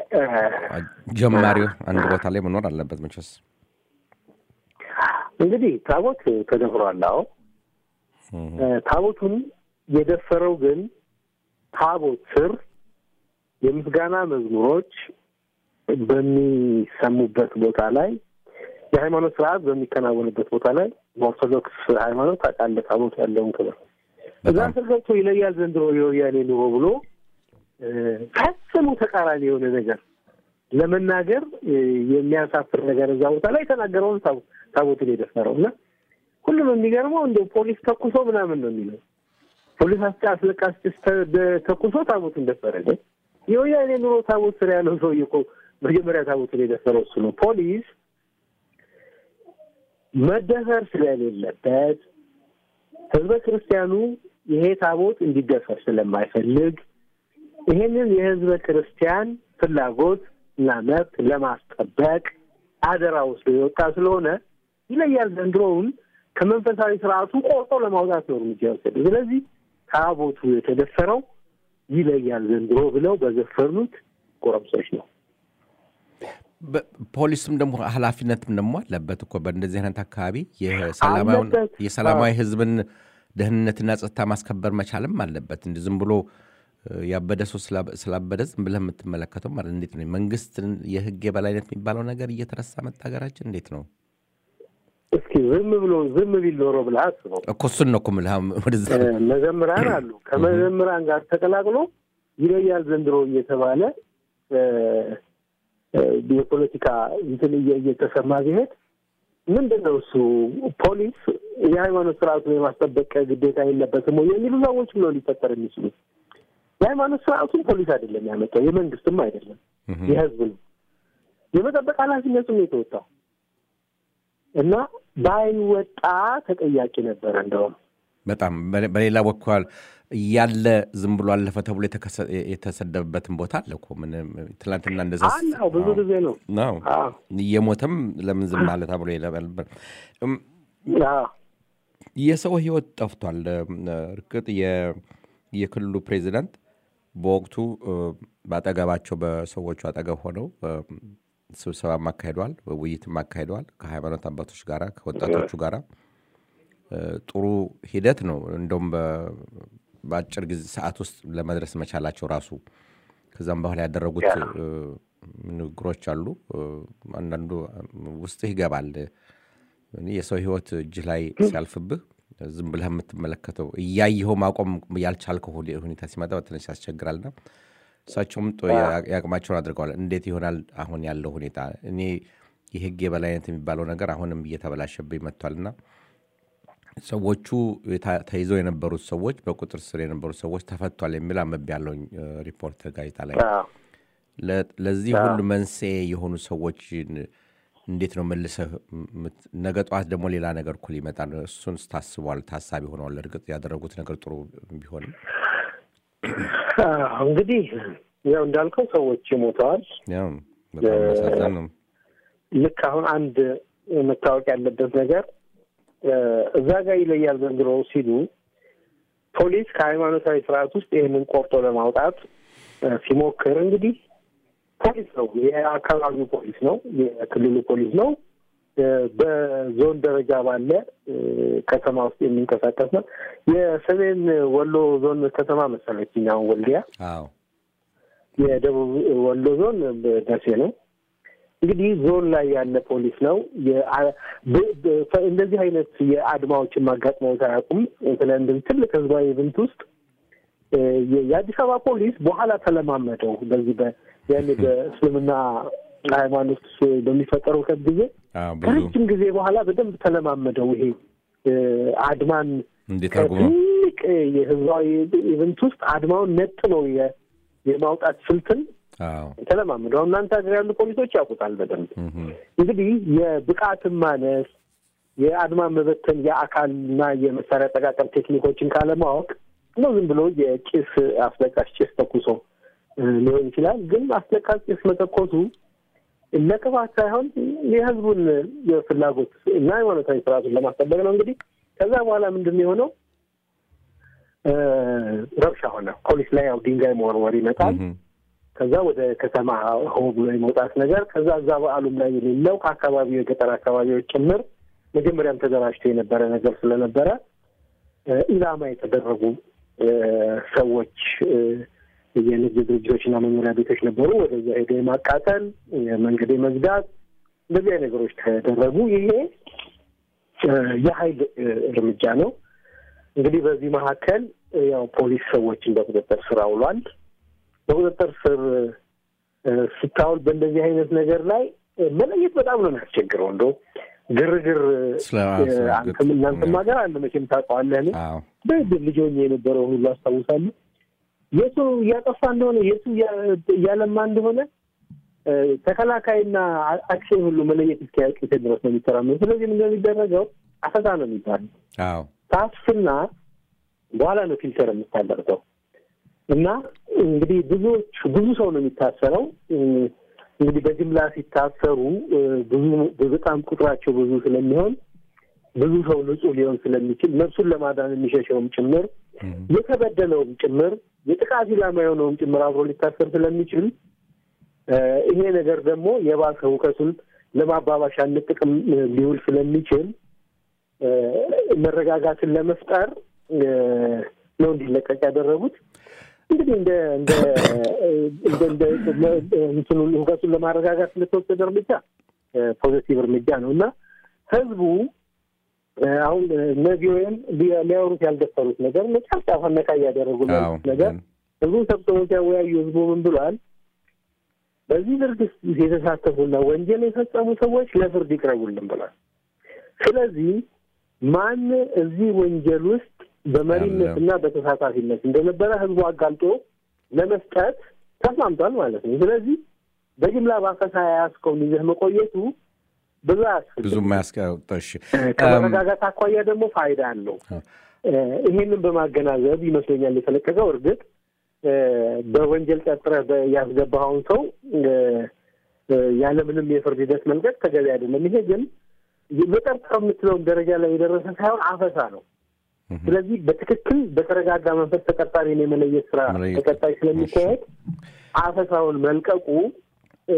ጀማሪው አንድ ቦታ ላይ መኖር አለበት መቼስ። እንግዲህ ታቦት ተደፍሯል። አዎ ታቦቱን የደፈረው ግን ታቦት ስር የምስጋና መዝሙሮች በሚሰሙበት ቦታ ላይ የሃይማኖት ስርዓት በሚከናወንበት ቦታ ላይ በኦርቶዶክስ ሃይማኖት ታውቃለህ ታቦት ያለውን ክብር እዛ ስር ገብቶ ይለያል ዘንድሮ የወያኔ ኑሮ ብሎ ፈጽሞ ተቃራኒ የሆነ ነገር ለመናገር የሚያሳፍር ነገር እዛ ቦታ ላይ የተናገረውን ታቦቱን የደፈረው እና ሁሉም የሚገርመው እንደ ፖሊስ ተኩሶ ምናምን ነው የሚለው ፖሊስ አስለቃሽ ተኩሶ ታቦቱን ደፈረ። የወያኔ ኑሮ ታቦት ስር ያለው ሰውዬ እኮ መጀመሪያ ታቦቱን የደፈረው እሱ ነው። ፖሊስ መደፈር ስለሌለበት ህዝበ ክርስቲያኑ ይሄ ታቦት እንዲደፈር ስለማይፈልግ ይሄንን የህዝበ ክርስቲያን ፍላጎት እና መብት ለማስጠበቅ አደራ ወስዶ የወጣ ስለሆነ ይለያል ዘንድሮውን ከመንፈሳዊ ስርዓቱ ቆርጦ ለማውጣት ነው እርምጃ የወሰደ። ስለዚህ ታቦቱ የተደፈረው ይለያል ዘንድሮ ብለው በዘፈኑት ጎረምሶች ነው። ፖሊስም ደግሞ ኃላፊነትም ደግሞ አለበት እኮ በእንደዚህ አይነት አካባቢ የሰላማዊ ህዝብን ደህንነትና ጸጥታ ማስከበር መቻልም አለበት። እንዲ ዝም ብሎ ያበደ ሰው ስላበደ ዝም ብለህ የምትመለከተው ማለት እንዴት ነው? መንግስትን የህግ የበላይነት የሚባለው ነገር እየተረሳ መጣ ሀገራችን። እንዴት ነው? እስኪ ዝም ብሎ ዝም ቢል ኖሮ ብለህ አስበው እኮ እሱን ነው እኮ የምልህ። ወደዛ መዘምራን አሉ። ከመዘምራን ጋር ተቀላቅሎ ይለያል ዘንድሮ እየተባለ የፖለቲካ እንትን እየተሰማ ቢሄድ ምንድን ነው እሱ ፖሊስ የሃይማኖት ስርዓቱን የማስጠበቅ ግዴታ የለበትም ወይ የሚሉ ሰዎች ብሎ ሊፈጠር የሚችሉት የሃይማኖት ስርዓቱን ፖሊስ አይደለም ያመጣው፣ የመንግስትም አይደለም፣ የህዝብ ነው። የመጠበቅ ኃላፊነቱም የተወጣው እና ባይወጣ ተጠያቂ ነበረ። እንደውም በጣም በሌላ በኩል እያለ ዝም ብሎ አለፈ ተብሎ የተሰደበበትን ቦታ አለ እኮ ምንም ትናንትና እንደዛ አዎ፣ ብዙ ጊዜ ነው ነው እየሞተም ለምን ዝም አለ ተብሎ ይለበል። የሰው ህይወት ጠፍቷል። እርግጥ የክልሉ ፕሬዚዳንት በወቅቱ በአጠገባቸው በሰዎቹ አጠገብ ሆነው ስብሰባም አካሂደዋል፣ ውይይትም አካሂደዋል ከሃይማኖት አባቶች ጋራ ከወጣቶቹ ጋራ ጥሩ ሂደት ነው። እንደውም በአጭር ጊዜ ሰዓት ውስጥ ለመድረስ መቻላቸው ራሱ ከዛም በኋላ ያደረጉት ንግግሮች አሉ። አንዳንዱ ውስጥህ ይገባል። የሰው ህይወት እጅህ ላይ ሲያልፍብህ ዝም ብለህ የምትመለከተው እያየኸው ማቆም ያልቻልከው ሁኔታ ሲመጣ በትንሽ ያስቸግራልና እሳቸውም የአቅማቸውን አድርገዋል። እንዴት ይሆናል አሁን ያለው ሁኔታ? እኔ የህግ የበላይነት የሚባለው ነገር አሁንም እየተበላሸብኝ መጥቷልና ሰዎቹ ተይዘው የነበሩት ሰዎች በቁጥር ስር የነበሩት ሰዎች ተፈቷል የሚል አንብቤ ያለውኝ ሪፖርት ጋዜጣ ላይ። ለዚህ ሁሉ መንስኤ የሆኑ ሰዎች እንዴት ነው መልሰህ ነገ ጠዋት ደግሞ ሌላ ነገር እኮ ሊመጣ ነው። እሱን ታስቧል፣ ታሳቢ ሆነዋል። እርግጥ ያደረጉት ነገር ጥሩ ቢሆንም እንግዲህ ያው እንዳልከው ሰዎች ሞተዋል። በጣም መሳዘን ነው። ልክ አሁን አንድ መታወቅ ያለበት ነገር እዛ ጋር ይለያል ዘንድሮ ሲሉ ፖሊስ ከሃይማኖታዊ ስርዓት ውስጥ ይህንን ቆርጦ ለማውጣት ሲሞክር እንግዲህ ፖሊስ ነው፣ የአካባቢው ፖሊስ ነው፣ የክልሉ ፖሊስ ነው። በዞን ደረጃ ባለ ከተማ ውስጥ የሚንቀሳቀስ ነው። የሰሜን ወሎ ዞን ከተማ መሰለችኝ አሁን ወልዲያ። የደቡብ ወሎ ዞን ደሴ ነው። እንግዲህ ዞን ላይ ያለ ፖሊስ ነው። እንደዚህ አይነት የአድማዎችን ማጋጥመው አያውቁም። ስለ እንደዚህ ትልቅ ህዝባዊ ኢቨንት ውስጥ የአዲስ አበባ ፖሊስ በኋላ ተለማመደው። በዚህ ያኔ በእስልምና ሃይማኖት በሚፈጠረው ከት ጊዜ ከረጅም ጊዜ በኋላ በደንብ ተለማመደው። ይሄ አድማን ከትልቅ የህዝባዊ ኢቨንት ውስጥ አድማውን ነጥለው የማውጣት ስልትን አዎ ተለማምደው አሁን እናንተ ሀገር ያሉ ፖሊሶች ያውቁታል በደንብ። እንግዲህ የብቃትን ማነስ የአድማ መበተን የአካልና የመሳሪያ አጠቃቀም ቴክኒኮችን ካለማወቅ ነው ዝም ብሎ የጭስ አስለቃሽ ጭስ ተኩሶ እ, ሊሆን ይችላል። ግን አስለቃሽ ጭስ መተኮሱ ለቅባት ሳይሆን የህዝቡን የፍላጎት እና ሃይማኖታዊ ስርዓቱን ለማስጠበቅ ነው። እንግዲህ ከዛ በኋላ ምንድን ነው የሆነው? እ, ረብሻ ሆነ። ፖሊስ ላይ ያው ድንጋይ መወርወር ይመጣል። ከዛ ወደ ከተማ ሆ ብሎ የመውጣት ነገር ከዛ እዛ በዓሉም ላይ የሌለው ከአካባቢው የገጠር አካባቢዎች ጭምር መጀመሪያም ተደራጅቶ የነበረ ነገር ስለነበረ እ፣ ኢላማ የተደረጉ እ፣ ሰዎች እ፣ የንግድ ድርጅቶችና መኖሪያ ቤቶች ነበሩ። ወደዛ ሄዶ የማቃጠል የመንገድ የመዝጋት እንደዚህ አይነት ነገሮች ተደረጉ። ይሄ እ፣ የኃይል እ፣ እርምጃ ነው። እንግዲህ በዚህ መካከል እ፣ ያው ፖሊስ ሰዎችን በቁጥጥር ስር አውሏል። በቁጥጥር ስር እ፣ ስታውል በእንደዚህ አይነት ነገር ላይ እ፣ መለየት በጣም ነው የሚያስቸግረው። እንደ ግርግር ስለ እ፣ አንተም እናንተም ሀገር አለ መቼም ታውቀዋለህ። እኔ አዎ በእድር ልጅ ሆኜ የነበረው ሁሉ አስታውሳለሁ። የቱ እያጠፋ እንደሆነ የቱ እያ- እያለማ እንደሆነ እ፣ ተከላካይና አ- አክሽን ሁሉ መለየት እስኪያውቅ ድረስ ነው የሚተራመው። ስለዚህ ምንድን ነው የሚደረገው? አፈሳ ነው የሚባለው። አዎ ታፍና በኋላ ነው ፊልተር የምታደርገው እና እንግዲህ ብዙዎች ብዙ ሰው ነው የሚታሰረው። እ፣ እንግዲህ በጅምላ ሲታሰሩ እ፣ ብዙ በጣም ቁጥራቸው ብዙ ስለሚሆን ብዙ ሰው ንጹህ ሊሆን ስለሚችል ነፍሱን ለማዳን የሚሸሸውም ጭምር የተበደለውም ጭምር የጥቃት ኢላማ የሆነውም ጭምር አብሮ ሊታሰር ስለሚችል እ፣ ይሄ ነገር ደግሞ የባሰ እውቀቱን ለማባባሻነት ጥቅም እ፣ ሊውል ስለሚችል እ፣ መረጋጋትን ለመፍጠር እ፣ ነው እንዲለቀቅ ያደረጉት። እንግዲህ እንደ እንደ እንደ እንደ እንትኑን እውቀቱን ለማረጋጋት ስለተወሰደ እርምጃ እ፣ ፖዚቲቭ እርምጃ ነው እና ህዝቡ እ፣ አሁን እነዚህ ወይም ሊያወሩት ያልደፈሩት ነገር መጨረሻ ፈነቃ እያደረጉ አዎ ያሉት ነገር ህዝቡን ሰብስበው ሲያወያዩ ህዝቡ ምን ብሏል? በዚህ ድርጊት የተሳተፉና ወንጀል የፈጸሙ ሰዎች ለፍርድ ይቅረቡልን ብሏል። ስለዚህ ማን እዚህ ወንጀል ውስጥ በመሪነት እና በተሳታፊነት እንደነበረ ህዝቡ አጋልጦ ለመስጠት ተስማምቷል ማለት ነው። ስለዚህ በጅምላ ባፈሳ የያዝከውን ይዘህ መቆየቱ ብዙ አያስፈልግም። ብዙ ማያስቀጠሽ ከመረጋጋት አኳያ ደግሞ ፋይዳ አለው። እ፣ ይሄንን በማገናዘብ ይመስለኛል የተለቀቀው። እርግጥ እ፣ በወንጀል ጠርጥረህ በ- ያስገባኸውን ሰው እ፣ እ፣ ያለምንም የፍርድ ሂደት መልቀቅ ተገቢ አይደለም። ይሄ ግን መጠርጠር የምትለውን ደረጃ ላይ የደረሰ ሳይሆን አፈሳ ነው። ስለዚህ በትክክል በተረጋጋ መንፈስ ተጠርጣሪን የመለየት ስራ መለየት። ተቀጣይ ስለሚካሄድ አፈሳውን መልቀቁ እ፣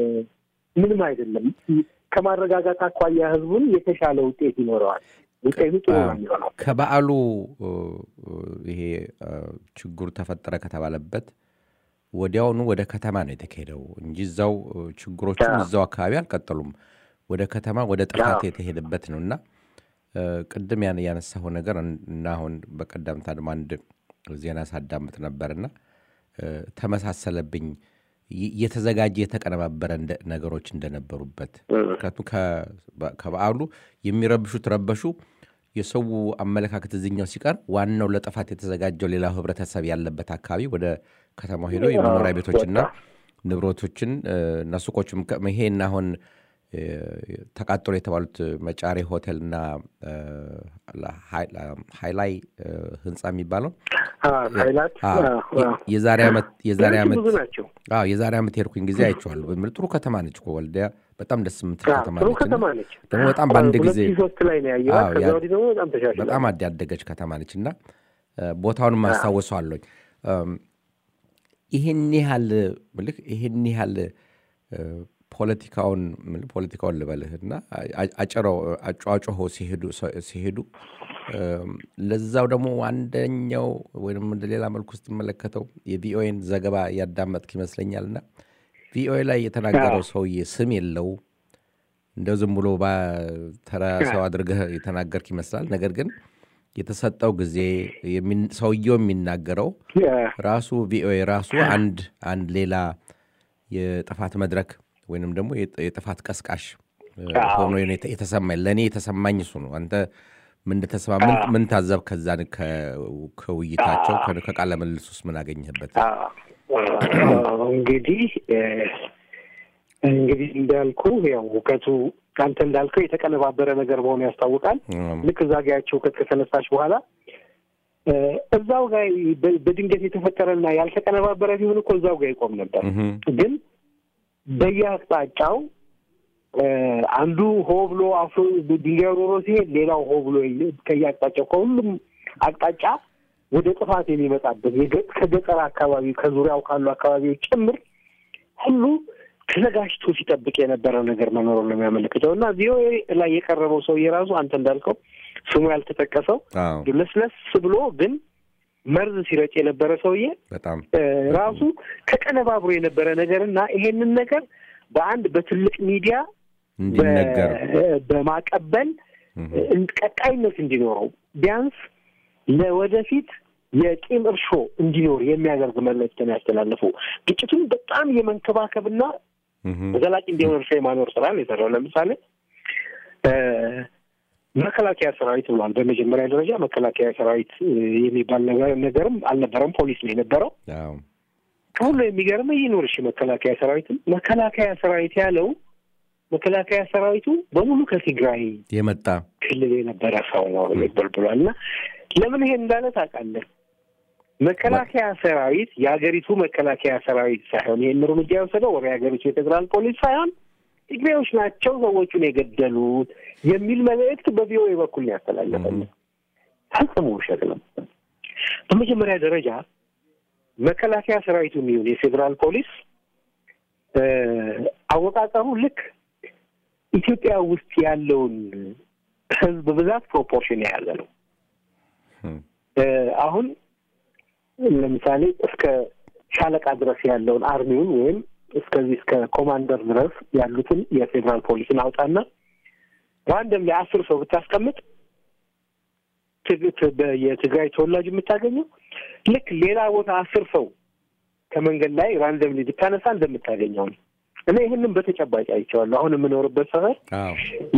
ምንም አይደለም። ከማረጋጋት አኳያ ህዝቡን የተሻለ ውጤት ይኖረዋል። ውጤቱ ጥሩ ነው የሚሆነው። ከበዓሉ እ፣ ይሄ እ፣ ችግሩ ተፈጠረ ከተባለበት ወዲያውኑ ወደ ከተማ ነው የተካሄደው እንጂ እዛው እ፣ ችግሮቹም አዎ። እዛው አካባቢ አልቀጠሉም። ወደ ከተማ ወደ ጥፋት አዎ። የተሄደበት ነው እና እ፣ ቅድም ያን ያነሳው ነገር እና አሁን በቀደምታ ደግሞ አንድ ዜና ሳዳምጥ ነበርና እ፣ ተመሳሰለብኝ ይ- የተዘጋጀ የተቀነባበረ እንደ- ነገሮች እንደነበሩበት ምክንያቱም ከ- በ- ከበዓሉ የሚረብሹት ረበሹ የሰው አመለካከት እዚኛው ሲቀር ዋናው ለጥፋት የተዘጋጀው ሌላው ህብረተሰብ ያለበት አካባቢ ወደ ከተማው ሄደው የመኖሪያ ቤቶችና ንብረቶችን እ፣ እና ሱቆችም ከ- ይሄና አሁን እ፣ ተቃጠሉ የተባሉት መጫሬ ሆቴልና እ፣ ሀይ- ሃይላይ እ፣ ህንፃ የሚባለው ኃይላት አዎ፣ የ- የዛሬ ዓመት የዛሬ ሌሎችም ዓመት ብዙ ናቸው። አዎ የዛሬ ዓመት የሄድኩኝ ጊዜ አይቼዋለሁ። በምል ጥሩ ከተማ ነች እኮ ወልዲያ በጣም ደስ የምትል አዎ፣ ከተማ ጥሩ ነች። ከተማ እና ነች። ደግሞ በጣም በአንድ ሁለት ጊዜ ሺህ ሶስት ላይ ነው ያየኋት። አዎ፣ ከዛ ያ- ወዲህ ደግሞ በጣም ተሻሽሏል። በጣም አድ- ያደገች ከተማ ነች እና እ፣ ቦታውንም አስታውሰዋለኝ። እም፣ ይህን ያህል ምልክ ይህን ያህል እ፣ ፖለቲካውን ምል ፖለቲካውን ልበልህ እና አ- አጭረው አጫዋጭሆ ሲሄዱ ሲሄዱ እም፣ ለዛው ደግሞ አንደኛው ወይም እንደ ሌላ መልኩ ስትመለከተው የቪኦኤን ዘገባ ያዳመጥክ ይመስለኛል እና ቪኦኤ ላይ የተናገረው ሰውዬ ስም የለው እንደው ዝም ብሎ ባ- ተራ ሰው አድርገህ የተናገርክ ይመስላል። ነገር ግን የተሰጠው ጊዜ የሚን- ሰውየው የሚናገረው ራሱ ቪኦኤ ራሱ አንድ አንድ ሌላ የጥፋት መድረክ ወይንም ደግሞ የጥ- የጥፋት ቀስቃሽ እ፣ ሆኖ ነው የተ- የተሰማኝ ለእኔ የተሰማኝ እሱ ነው። አንተ ምን እንደተሰማ ምን- ምን ታዘብ ከዛን ከ- ከውይይታቸው ከ- ከቃለ ምልልስ ውስጥ ምን አገኘህበት? እንግዲህ እ፣ እንግዲህ እንዳልኩ ያው እውቀቱ አንተ እንዳልከው የተቀነባበረ ነገር መሆኑ ያስታውቃል። እም፣ ልክ እዛ ጋ ያቸው እውቀት ከተነሳች በኋላ እ፣ እዛው ጋር በ- በድንገት የተፈጠረና ያልተቀነባበረ ቢሆን እኮ እዛው ጋር ይቆም ነበር። እም፣ ግን በየአቅጣጫው እ፣ አንዱ ሆ ብሎ አፍሮ ድንጋይ ሮሮ ሲሄድ ሌላው ሆ ብሎ ይ- ከየአቅጣጫው ከሁሉም አቅጣጫ ወደ ጥፋት የሚመጣበት የገ- ከገጠር አካባቢ ከዙሪያው ካሉ አካባቢዎች ጭምር ሁሉ ተዘጋጅቶ ሲጠብቅ የነበረ ነገር መኖሩን ነው የሚያመለክተው እና ቪኦኤ ላይ የቀረበው ሰው የራሱ አንተ እንዳልከው ስሙ ያልተጠቀሰው አዎ ለስለስ ብሎ ግን መርዝ ሲረጭ የነበረ ሰውዬ በጣም እ፣ ራሱ ተቀነባብሮ የነበረ ነገር እና ይሄንን ነገር በአንድ በትልቅ ሚዲያ እንዲነገር በ- በማቀበል እም፣ እ፣ ቀጣይነት እንዲኖረው ቢያንስ ለወደፊት የቂም እርሾ እንዲኖር የሚያደርግ መልዕክት ነው ያስተላለፈው። ግጭቱን በጣም የመንከባከብና እም፣ ዘላቂ እንዲሆን እርሾ የማኖር ስራ ነው የሰራው። ለምሳሌ እ፣ መከላከያ ሰራዊት ብሏል። በመጀመሪያ ደረጃ መከላከያ ሰራዊት እ፣ የሚባል ነገር ነገርም አልነበረም። ፖሊስ ነው የነበረው። አዎ ከሁሉ የሚገርመው ይኑር እሺ፣ መከላከያ ሰራዊትም መከላከያ ሰራዊት ያለው መከላከያ ሰራዊቱ በሙሉ ከትግራይ የመጣ ክልል የነበረ ሰው ነው የሚባል ብሏል። እና ለምን ይሄን እንዳለ ታውቃለህ? መከላከያ ሰራዊት የሀገሪቱ መከላከያ ሰራዊት ሳይሆን ይህን እርምጃ የወሰደው ወደ የሀገሪቱ የፌዴራል ፖሊስ ሳይሆን ትግሬዎች ናቸው ሰዎቹን የገደሉት የሚል መልእክት በቪኦኤ በኩል ነው ያስተላለፈልን። ፈጽሞ ውሸት ነው። በመጀመሪያ ደረጃ መከላከያ ሰራዊቱ የሚሆን የፌዴራል ፖሊስ እ፣ አወቃቀሩ ልክ ኢትዮጵያ ውስጥ ያለውን ሕዝብ ብዛት ፕሮፖርሽን የያዘ ነው። እም፣ እ፣ አሁን ለምሳሌ እስከ ሻለቃ ድረስ ያለውን አርሚውን ወይም እስከዚህ እስከ ኮማንደር ድረስ ያሉትን የፌዴራል ፖሊስን አውጣና ራንደም ላይ አስር ሰው ብታስቀምጥ ትግ- ት- በ- የትግራይ ተወላጅ የምታገኘው ልክ ሌላ ቦታ አስር ሰው ከመንገድ ላይ ራንደም ላይ ብታነሳ እንደምታገኘው ነው። እኔ ይህንም በተጨባጭ አይቼዋለሁ። አሁን የምኖርበት ሰፈር አዎ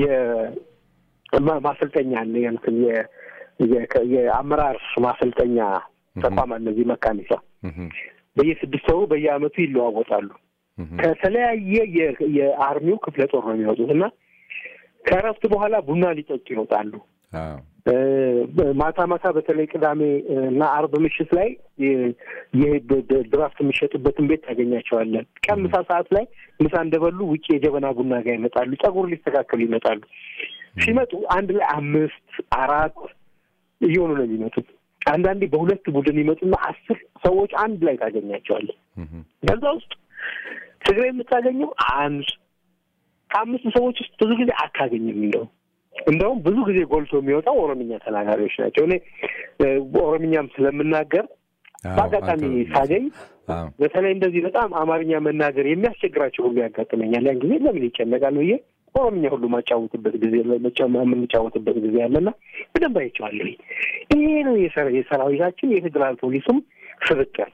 የማ- ማሰልጠኛ አለ የእንትን የ- የ- የአመራር ማሰልጠኛ ተቋም አለ እዚህ መካኒሳ እም፣ በየስድስት ወሩ በየአመቱ ይለዋወጣሉ። እም፣ ከተለያየ የ- የአርሚው ክፍለ ጦር ነው የሚወጡት እና ከእረፍት በኋላ ቡና ሊጠጡ ይወጣሉ። አዎ እ፣ ማታ ማታ በተለይ ቅዳሜ እና አርብ ምሽት ላይ የ- የ- ድ- ድ- ድራፍት የሚሸጡበትን ቤት ታገኛቸዋለን። ቀን ምሳ ሰዓት ላይ ምሳ እንደበሉ ውጭ የጀበና ቡና ጋር ይመጣሉ። ጸጉር ሊስተካከሉ ይመጣሉ። ሲመጡ አንድ ላይ አምስት አራት እየሆኑ ነው የሚመጡት። አንዳንዴ በሁለት ቡድን ይመጡና አስር ሰዎች አንድ ላይ ታገኛቸዋለን። እም፣ ከዛ ውስጥ ትግራይ የምታገኘው አንድ ከአምስት ሰዎች ውስጥ ብዙ ጊዜ አታገኝም። እንደው እንደውም ብዙ ጊዜ ጎልቶ የሚወጣው ኦሮምኛ ተናጋሪዎች ናቸው። እኔ እ፣ ኦሮምኛም ስለምናገር አዎ፣ በአጋጣሚ አንተ- ሳገኝ አዎ በተለይ እንደዚህ በጣም አማርኛ መናገር የሚያስቸግራቸው ሁሉ ያጋጥመኛል። ያን ጊዜ ለምን ይጨነቃል ብዬ ኦሮምኛ ሁሉ ማጫወትበት ጊዜ መጫ- የምንጫወትበት ጊዜ አለና በደንብ አይቼዋለሁ። ይሄ ነው የሰራ- የሰራዊታችን የፌዴራል ፖሊሱም ስብጥር።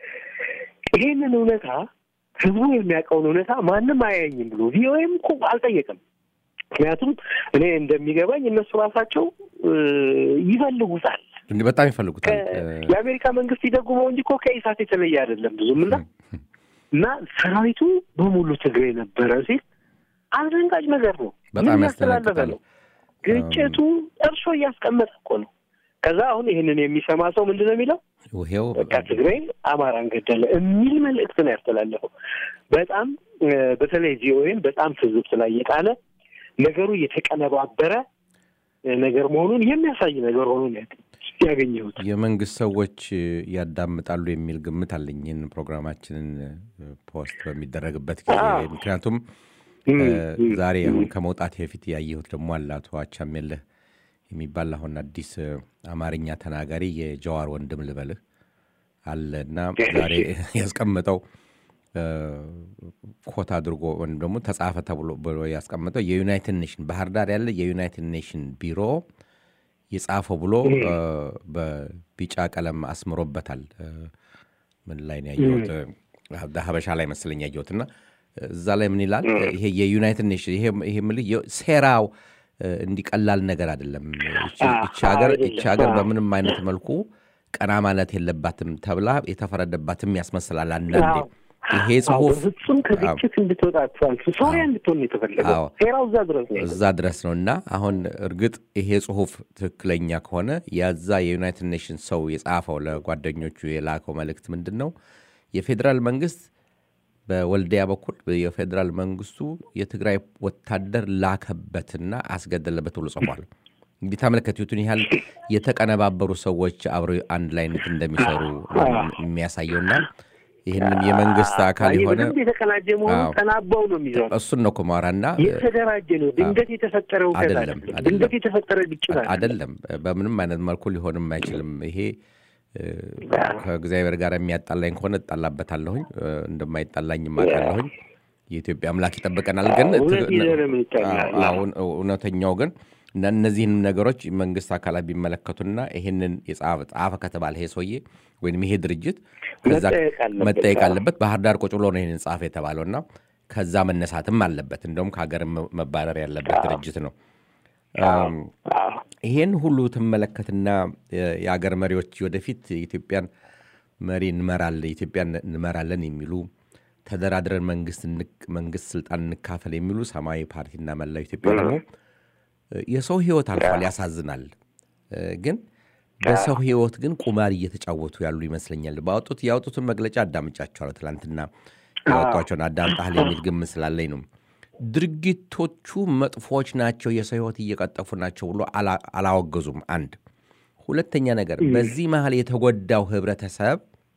ይሄንን እውነታ ህዝቡ የሚያውቀውን እውነታ ማንም አያየኝም ብሎ ቪኦኤም እኮ አልጠየቅም። ምክንያቱም እኔ እንደሚገባኝ እነሱ ራሳቸው እ፣ ይፈልጉታል እንዲህ በጣም ይፈልጉታል። ከ- የአሜሪካ መንግስት ይደጉመው እንጂ እኮ ከኢሳት የተለየ አይደለም ብዙም እና እና ሰራዊቱ በሙሉ ትግሬ ነበረ ሲል አስደንጋጭ ነገር ነው። በጣም ምን ያስተላለፈ ያስደነግጣል። ነው? ግጭቱ እርሾ እያስቀመጠ እኮ ነው። ከዛ አሁን ይህንን የሚሰማ ሰው ምንድን ነው የሚለው? ይሄው በቃ ትግሬ አማራን ገደለ የሚል መልእክት ነው ያስተላለፈው። በጣም እ፣ በተለይ ቪኦኤን በጣም ትዝብት ላይ የጣለ ነገሩ የተቀነባበረ እ፣ ነገር መሆኑን የሚያሳይ ነገር ሆኖ ነው ያገኘሁት። የመንግስት ሰዎች ያዳምጣሉ የሚል ግምት አለኝ ይህን ፕሮግራማችንን ፖስት በሚደረግበት ጊዜ አዎ። ምክንያቱም እም፣ እ፣ እም፣ ዛሬ አሁን ከመውጣት በፊት ያየሁት ደግሞ አለ አቶ አቻሜለህ የሚባል አሁን አዲስ እ፣ አማርኛ ተናጋሪ የጀዋር ወንድም ልበልህ አለ እና ዛሬ ያስቀመጠው እ፣ ኮት አድርጎ ወይም ደግሞ ተጻፈ ተብሎ ብሎ ያስቀመጠው የዩናይትድ ኔሽን ባህር ዳር ያለ የዩናይትድ ኔሽን ቢሮ የጻፈው ብሎ እ፣ በቢጫ ቀለም አስምሮበታል። እ፣ ምን ላይ ነው ያየሁት? እ፣ ሀበሻ ላይ መሰለኝ ያየሁት እና እዛ ላይ ምን ይላል? ይሄ የዩናይትድ ኔሽን ይሄ ይሄ የምልህ የ- ሴራው እ፣ እንዲቀላል ነገር አይደለም። ይቺ- አዎ፣ ይቺ ሀገር አይደለም። ይቺ ሀገር አዎ። በምንም አይነት መልኩ ቀና ማለት የለባትም ተብላ የተፈረደባትም ያስመስላል አንዳንዴ አዎ፣ ይሄ አዎ፣ ጽሁፍ በፍጹም ከግጭት እንድትወጣ አትፈልግ ሶሪያ እንድትሆን ነው የተፈለገው። አዎ። ሴራው እዛ ድረስ ነው። እዛ ድረስ ነው እና አሁን እርግጥ ይሄ ጽሁፍ ትክክለኛ ከሆነ ያዛ የዩናይትድ ኔሽንስ ሰው የጻፈው ለጓደኞቹ የላከው መልእክት ምንድን ነው? የፌዴራል መንግስት በወልዲያ በኩል የፌዴራል መንግስቱ የትግራይ ወታደር ላከበትና አስገደለበት ብሎ ጽፏል። እንግዲህ ተመልከቱትን ያህል የተቀነባበሩ ሰዎች አብረው አንድ ላይ እንደሚሰሩ የሚያሳየውና ይህንን የመንግስት አካል ይሄ የሆነ በደንብ የተቀናጀ መሆኑ አዎ። ተናባው ነው የሚይዘው። እሱን ነው ኩማራና የተደራጀ ነው። ድንገት የተፈጠረ እውቀት አይደለም፣ አይደለም። አይደለም። ድንገት የተፈጠረ ግጭት አይደለም። አይደለም በምንም አይነት መልኩ ሊሆንም አይችልም። ይሄ እ፣ ከእግዚአብሔር ጋር የሚያጣላኝ ከሆነ እጣላበታለሁኝ፣ እ፣ እንደማይጣላኝ አውቃለሁኝ። የኢትዮጵያ አምላክ ይጠብቀናል። ግን እውነት ት- ይዘህ ነው የምንጣላው። አዎ፣ አሁን እውነተኛው ግን እና እነዚህንም ነገሮች መንግስት አካላት ቢመለከቱና ይህንን የጻፈ ጻፈ ከተባለ ይሄ ሰውዬ ወይም ይሄ ድርጅት ከዛ መጠየቅ አለበት። መጠየቅ አለበት። ባህር ዳር ቁጭ ብሎ ነው ይህንን ጻፈ የተባለው እና ከዛ መነሳትም አለበት። እንደውም ከሀገር መባረር ያለበት ድርጅት ነው። አም፣ አዎ። ይሄን ሁሉ ትመለከትና የ- የአገር መሪዎች ወደፊት የኢትዮጵያን መሪ እንመራለን ኢትዮጵያን እንመራለን የሚሉ ተደራድረን መንግስት እንክ- መንግስት ስልጣን እንካፈል የሚሉ ሰማያዊ ፓርቲና መላው ኢትዮጵያ ደግሞ እ፣ የሰው ህይወት አልፏል፣ ያሳዝናል። እ፣ ግን በሰው ህይወት ግን ቁማር እየተጫወቱ ያሉ ይመስለኛል። ባወጡት ያወጡትን መግለጫ አዳምጫቸዋለሁ። ትላንትና ያወጧቸውን አዳምጣህል የሚል ግምት ስላለኝ ነው። ድርጊቶቹ መጥፎች ናቸው፣ የሰው ህይወት እየቀጠፉ ናቸው ብሎ አላ- አላወገዙም። አንድ ሁለተኛ ነገር በዚህ መሀል የተጎዳው ህብረተሰብ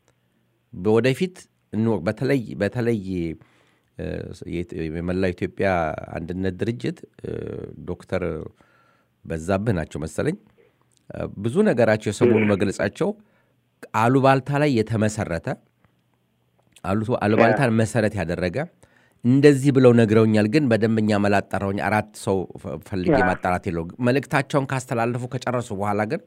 ወደፊት እንወቅ። በተለይ በተለይ እ፣ የት- የመላው ኢትዮጵያ አንድነት ድርጅት እ፣ ዶክተር በዛብህ ናቸው መሰለኝ እ፣ ብዙ ነገራቸው የሰሞኑ መግለጻቸው አሉባልታ ላይ የተመሰረተ አሉ- አሉባልታን መሰረት ያደረገ እንደዚህ ብለው ነግረውኛል፣ ግን በደንበኛ መላጠራውኝ አራት ሰው ፈ- ፈልጌ ማጣራት የለው መልእክታቸውን ካስተላለፉ ከጨረሱ በኋላ ግን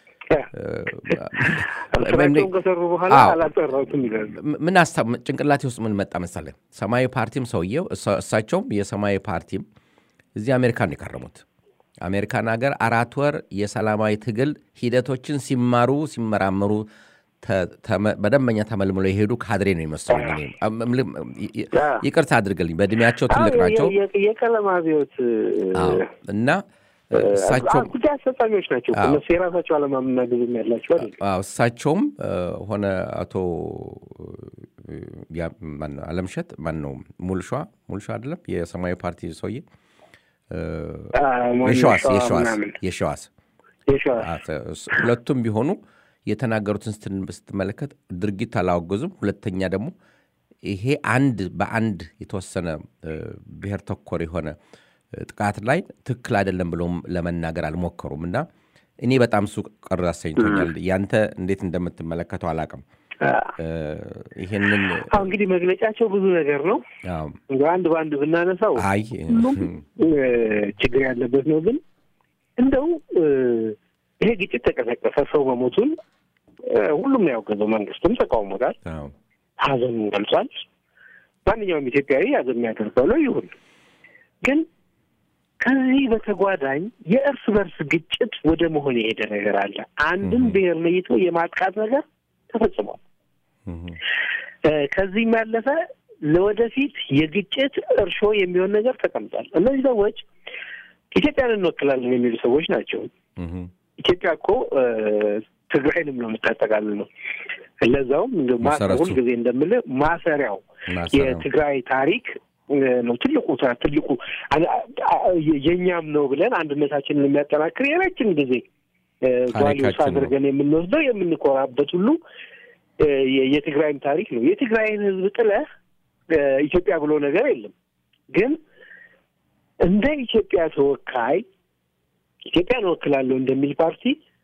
ስራቸውን ከሰሩ በኋላ አዎ። አላጠራሁትም ይላሉ። ም- ምን አስታ ጭንቅላቴ ውስጥ ምን መጣ መሰለህ? ሰማያዊ ፓርቲም ሰውየው እሳ- እሳቸውም የሰማያዊ ፓርቲም እዚህ አሜሪካን ነው የከረሙት። አሜሪካን ሀገር አራት ወር የሰላማዊ ትግል ሂደቶችን ሲማሩ ሲመራመሩ ተ- ተመ- በደንበኛ ተመልምለው የሄዱ ካድሬ ነው የመሰሉኝ። እኔ አም- እምልህ- ይ- ይቅርታ አድርግልኝ፣ በእድሜያቸው ትልቅ አዎ፣ ናቸው። የ- የ- የቀለም አብዮት አዎ። እና እሳቸው አ- ጉዳይ አስፈጻሚዎች ናቸው። አዎ። እነሱ የራሳቸው ዓላማና ግብም ያላቸው አይደል? አዎ እሳቸውም እ፣ ሆነ አቶ እ፣ ያ- ማነው አለምሸት ማን ነው ሙልሿ ሙልሿ አይደለም የሰማያዊ ፓርቲ ሰውዬ እ፣ አዎ፣ ማን የሸዋስ ሸዋ የሸዋስ ምናምን። የሸዋስ የሸዋ አ- ተ- እስ- ሁለቱም ቢሆኑ የተናገሩትን ስትን- ስትመለከት ድርጊት አላወገዙም። ሁለተኛ ደግሞ ይሄ አንድ በአንድ የተወሰነ እ፣ ብሔር ተኮር የሆነ እ፣ ጥቃት ላይ ትክክል አይደለም ብሎም ለመናገር አልሞከሩም እና እኔ በጣም እሱ ቅር አሰኝቶኛል። ያንተ እንዴት እንደምትመለከተው አላውቅም። እ፣ ይሄንን አሁ እንግዲህ መግለጫቸው ብዙ ነገር ነው። አዎ፣ እንደው አንድ በአንድ ብናነሳው አይ ሁሉም እ፣ ችግር ያለበት ነው። ግን እንደው እ፣ ይሄ ግጭት ተቀሰቀሰ፣ ሰው መሞቱን እ፣ ሁሉም ነው ያወገዘው። መንግስትም ተቃውሞታል፣ አዎ፣ ሀዘኑን ገልጿል። ማንኛውም ኢትዮጵያዊ ሀዘን የሚያደርገው ነው ይሁን። ግን ከዚህ በተጓዳኝ የእርስ በርስ ግጭት ወደ መሆን የሄደ ነገር አለ። አንድን ብሔር ለይቶ የማጥቃት ነገር ተፈጽሟል። እህ፣ እ፣ ከዚህም ያለፈ ለወደፊት የግጭት እርሾ የሚሆን ነገር ተቀምጧል። እነዚህ ሰዎች ኢትዮጵያን እንወክላለን የሚሉ ሰዎች ናቸው። እህ፣ ኢትዮጵያ እኮ እ፣ ትግራይንም ነው የምታጠቃልል ነው። ለዛውም እንደ ማ- መሰረቱ። ሁልጊዜ እንደምልህ ማሰሪያው ማሰሪያው። የትግራይ ታሪክ እ፣ ነው ትልቁ ታ- ትልቁ አ- አ- የእኛም ነው ብለን አንድነታችንን የሚያጠናክር የረጅም ጊዜ ቫሊዩስ ታሪካችን ነው። አድርገን የምንወስደው የምንኮራበት ሁሉ እ፣ የ- የትግራይም ታሪክ ነው። የትግራይን ሕዝብ ጥለህ እ፣ ኢትዮጵያ ብሎ ነገር የለም። ግን እንደ ኢትዮጵያ ተወካይ ኢትዮጵያን እወክላለሁ እንደሚል ፓርቲ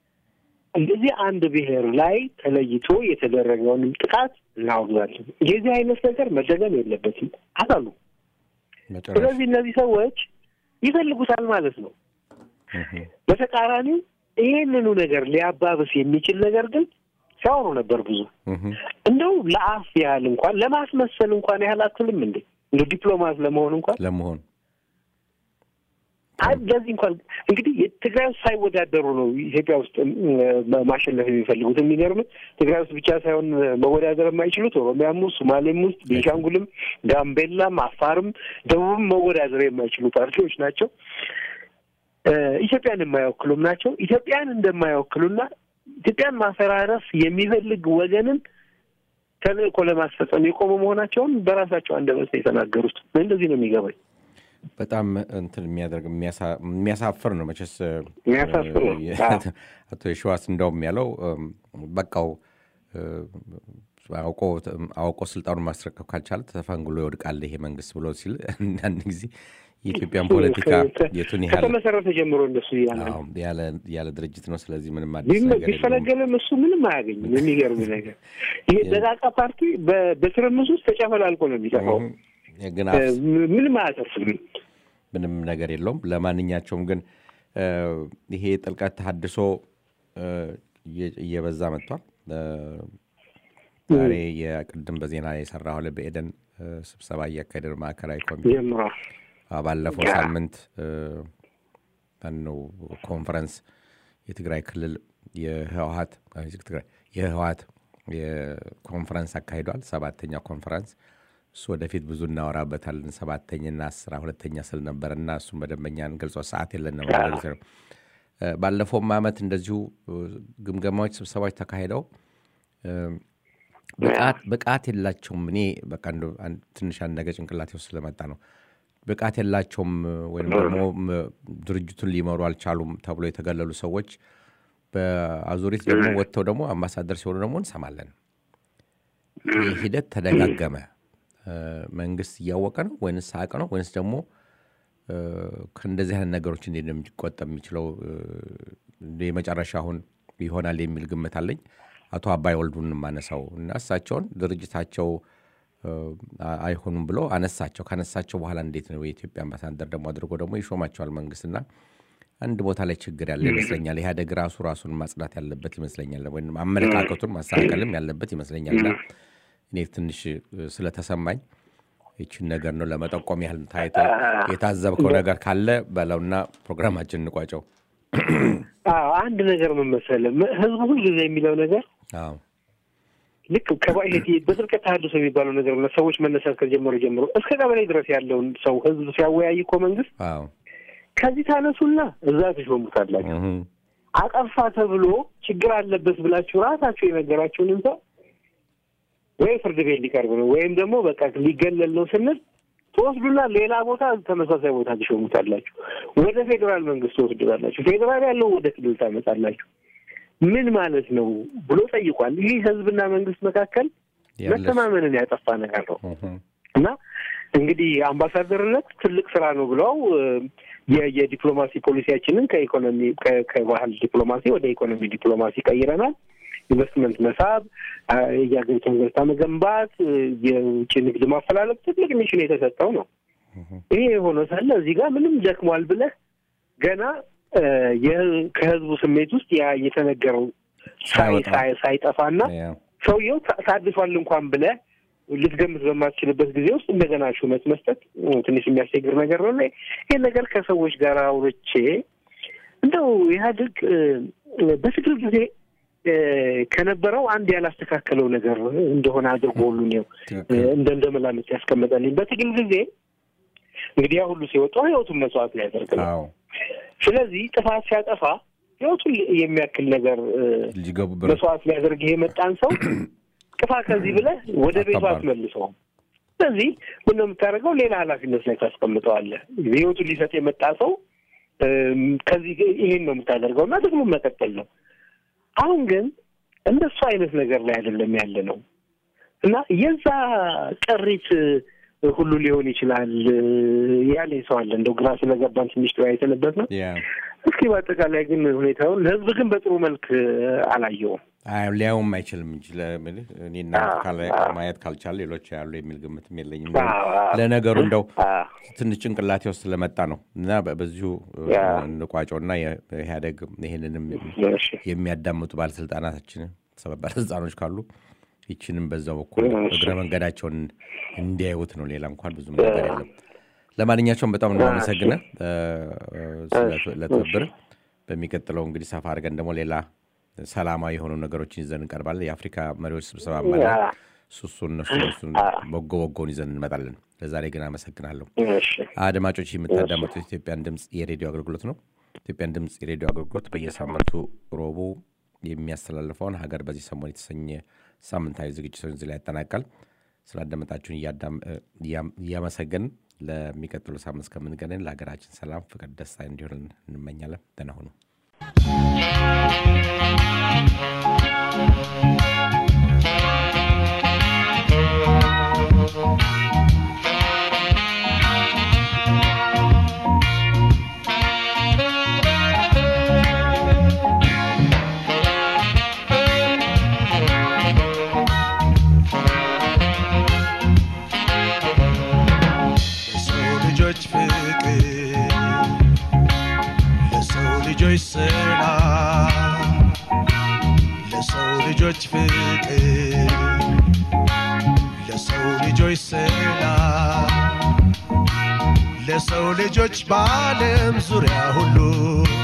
እንደዚህ አንድ ብሔር ላይ ተለይቶ የተደረገውንም ጥቃት እናወግዛለን። የዚህ አይነት ነገር መደገም የለበትም አላሉ። መጨረሻ ስለዚህ እነዚህ ሰዎች ይፈልጉታል ማለት ነው። እህ፣ በተቃራኒው ይህንኑ ነገር ሊያባብስ የሚችል ነገር ግን ሲያወሩ ነበር ብዙ እህ፣ እንደው ለአፍ ያህል እንኳን ለማስመሰል እንኳን ያህል አትልም እንዴ? እንደ ዲፕሎማት ለመሆን እንኳን ለመሆን ለዚህ እንኳን እንግዲህ ትግራይ ውስጥ ሳይወዳደሩ ነው ኢትዮጵያ ውስጥ ማሸነፍ የሚፈልጉት። የሚገርም ትግራይ ውስጥ ብቻ ሳይሆን መወዳደር የማይችሉት ኦሮሚያም ውስጥ፣ ሶማሌም ውስጥ፣ ቤንሻንጉልም፣ ጋምቤላም፣ አፋርም፣ ደቡብም መወዳደር የማይችሉ ፓርቲዎች ናቸው። ኢትዮጵያን የማይወክሉም ናቸው። ኢትዮጵያን እንደማይወክሉና ኢትዮጵያን ማፈራረስ የሚፈልግ ወገንን ተልእኮ ለማስፈጸም የቆሙ መሆናቸውን በራሳቸው አንደበት ነው የተናገሩት። እንደዚህ ነው የሚገባኝ። በጣም እንትን የሚያደርግ የሚያሳፍር ነው መቼስ። የሚያሳፍር ነው። አቶ የሸዋስ እንደውም ያለው በቃው አውቆ ስልጣኑን ማስረከብ ካልቻለ ተፈንግሎ ይወድቃል ይሄ መንግስት ብሎ ሲል አንዳንድ ጊዜ የኢትዮጵያን ፖለቲካ የቱን ያህል ከተመሰረተ ጀምሮ እንደሱ ያለ ድርጅት ነው። ስለዚህ ምንም አዲስ ነገር ቢፈለገለም እሱ ምንም አያገኝም። የሚገርም ነገር ይሄ ደቃቃ ፓርቲ በትርምስ ውስጥ ተጨፈላልቆ ነው የሚጠፋው። ግን ምንም አያተርፍም። ምንም ነገር የለውም። ለማንኛቸውም ግን ይሄ ጥልቀት ተሀድሶ እየበዛ መጥቷል። ዛሬ የቅድም በዜና የሰራሁ በኤደን ስብሰባ እያካሄደ ማዕከላዊ ኮሚቴ ባለፈው ሳምንት ነው ኮንፈረንስ የትግራይ ክልል የህወሀት የህወሀት የኮንፈረንስ አካሂዷል። ሰባተኛ ኮንፈረንስ እሱ ወደፊት ብዙ እናወራበታለን። ሰባተኛና አስራ ሁለተኛ ስል ነበር እና እሱም በደንበኛ እንገልጾ ሰዓት የለንም። ባለፈውም ዓመት እንደዚሁ ግምገማዎች፣ ስብሰባዎች ተካሂደው ብቃት የላቸውም። እኔ በቃ ትንሽ አንድ ነገር ጭንቅላቴ ውስጥ ስለመጣ ነው ብቃት የላቸውም ወይም ደግሞ ድርጅቱን ሊመሩ አልቻሉም ተብሎ የተገለሉ ሰዎች በአዙሪት ደግሞ ወጥተው ደግሞ አምባሳደር ሲሆኑ ደግሞ እንሰማለን። ይህ ሂደት ተደጋገመ። መንግስት እያወቀ ነው ወይንስ አቅ ነው ወይንስ ደግሞ ከእንደዚህ አይነት ነገሮች እንዴት ነው የሚቆጠብ የሚችለው? የመጨረሻ አሁን ይሆናል የሚል ግምት አለኝ። አቶ አባይ ወልዱን የማነሳው እና እሳቸውን ድርጅታቸው አይሆኑም ብሎ አነሳቸው። ካነሳቸው በኋላ እንዴት ነው የኢትዮጵያ አምባሳደር ደግሞ አድርጎ ደግሞ ይሾማቸዋል መንግስትና አንድ ቦታ ላይ ችግር ያለ ይመስለኛል። ኢህአዴግ ራሱ ራሱን ማጽዳት ያለበት ይመስለኛል፣ ወይም አመለካከቱን ማስተካከልም ያለበት ይመስለኛል። እና እኔ ትንሽ ስለተሰማኝ ይችን ነገር ነው ለመጠቆም ያህል ታይተ የታዘብከው ነገር ካለ በለውና ፕሮግራማችን እንቋጨው። አንድ ነገር ምን መሰለህ፣ ህዝቡ ሁልጊዜ የሚለው ነገር ልክ በጥልቀት ተሃድሶ የሚባለው ነገር ሰዎች መነሳት ከጀመሩ ጀምሮ እስከ ቀበሌ ድረስ ያለውን ሰው ህዝብ ሲያወያይ እኮ መንግስት ከዚህ ታነሱና እዛ ትሾሙታላችሁ። አጠፋ ተብሎ ችግር አለበት ብላችሁ ራሳችሁ የነገራችሁንም ሰው ወይ ፍርድ ቤት ሊቀርብ ነው ወይም ደግሞ በቃ ሊገለል ነው ስንል ትወስዱና ሌላ ቦታ ተመሳሳይ ቦታ ትሾሙታላችሁ። ወደ ፌዴራል መንግስት ትወስዱታላችሁ። ፌዴራል ያለው ወደ ክልል ታመጣላችሁ። ምን ማለት ነው ብሎ ጠይቋል። ይህ ህዝብና መንግስት መካከል መተማመንን ያጠፋ ነገር ነው እና እንግዲህ አምባሳደርነት ትልቅ ስራ ነው ብለው የዲፕሎማሲ ፖሊሲያችንን ከኢኮኖሚ ከባህል ዲፕሎማሲ ወደ ኢኮኖሚ ዲፕሎማሲ ቀይረናል። ኢንቨስትመንት መሳብ፣ የሀገሪቱን ገጽታ መገንባት፣ የውጭ ንግድ ማፈላለግ ትልቅ ሚሽን የተሰጠው ነው። ይሄ የሆነ ሳለ እዚህ ጋር ምንም ደክሟል ብለህ ገና ከህዝቡ ስሜት ውስጥ ያ የተነገረው ሳይጠፋና ሰውየው ታድሷል እንኳን ብለህ ልትገምት በማትችልበት ጊዜ ውስጥ እንደገና ሹመት መስጠት ትንሽ የሚያስቸግር ነገር ነው። ይህን ነገር ከሰዎች ጋር አውርቼ እንደው ኢህአዴግ በትግል ጊዜ ከነበረው አንድ ያላስተካከለው ነገር እንደሆነ አድርጎ ሁሉ ነው እንደ እንደ መላምት ያስቀመጠልኝ። በትግል ጊዜ እንግዲህ ያ ሁሉ ሲወጣ ህይወቱን መስዋዕት ሊያደርግ ነው። ስለዚህ ጥፋት ሲያጠፋ ህይወቱን የሚያክል ነገር መስዋዕት ሊያደርግ ይሄ መጣን ሰው ጥፋ ከዚህ ብለህ ወደ ቤቱ አትመልሰውም። ስለዚህ ምን ነው የምታደርገው? ሌላ ኃላፊነት ላይ ታስቀምጠዋለህ። ህይወቱን ሊሰጥ የመጣ ሰው ከዚህ ይሄን ነው የምታደርገው እና ደግሞ መቀጠል ነው። አሁን ግን እንደሱ አይነት ነገር ላይ አይደለም ያለ ነው እና የዛ ቀሪት ሁሉ ሊሆን ይችላል ያለ ሰው አለ። እንደው ግራ ስለገባን ትንሽ ተወያይተንበት ነው። እስኪ በአጠቃላይ ግን ሁኔታውን ህዝብ ግን በጥሩ መልክ አላየውም። ሊያውም አይችልም እንጂ እኔና ማየት ካልቻለ ሌሎች ያሉ የሚል ግምትም የለኝም። ለነገሩ እንደው ትንሽ ጭንቅላቴ ውስጥ ስለመጣ ነው እና በዚሁ እንቋጨውና ኢህአዴግ ይህንንም የሚያዳምጡ ባለስልጣናታችን ባለስልጣኖች ካሉ ይችንም በዛው በኩል እግረ መንገዳቸውን እንዲያዩት ነው። ሌላ እንኳን ብዙም ነገር የለም። ለማንኛቸውም በጣም እናመሰግነ ለትብብር በሚቀጥለው እንግዲህ ሰፋ አድርገን ደግሞ ሌላ ሰላማዊ የሆኑ ነገሮችን ይዘን እንቀርባለን የአፍሪካ መሪዎች ስብሰባ ማለ ሱሱ እነሱ እነሱን በጎ በጎን ይዘን እንመጣለን ለዛሬ ግን አመሰግናለሁ አድማጮች የምታዳመጡት ኢትዮጵያን ድምፅ የሬዲዮ አገልግሎት ነው ኢትዮጵያን ድምፅ የሬዲዮ አገልግሎት በየሳምንቱ ሮቡ የሚያስተላልፈውን ሀገር በዚህ ሰሞን የተሰኘ ሳምንታዊ ዝግጅቶች እዚህ ላይ ያጠናቃል ስላዳመጣችሁን እያመሰገን ለሚቀጥሉ ሳምንት እስከምንገናኝ ለሀገራችን ሰላም ፍቅር ደስታ እንዲሆን እንመኛለን ደህና ሁኑ ለሰው ልጆች ፍቅር ለሰው ልጆች ሰላም ለሰው ልጆች ፍቅር ለሰው ልጆች ሰላም ለሰው ልጆች በዓለም ዙሪያ ሁሉ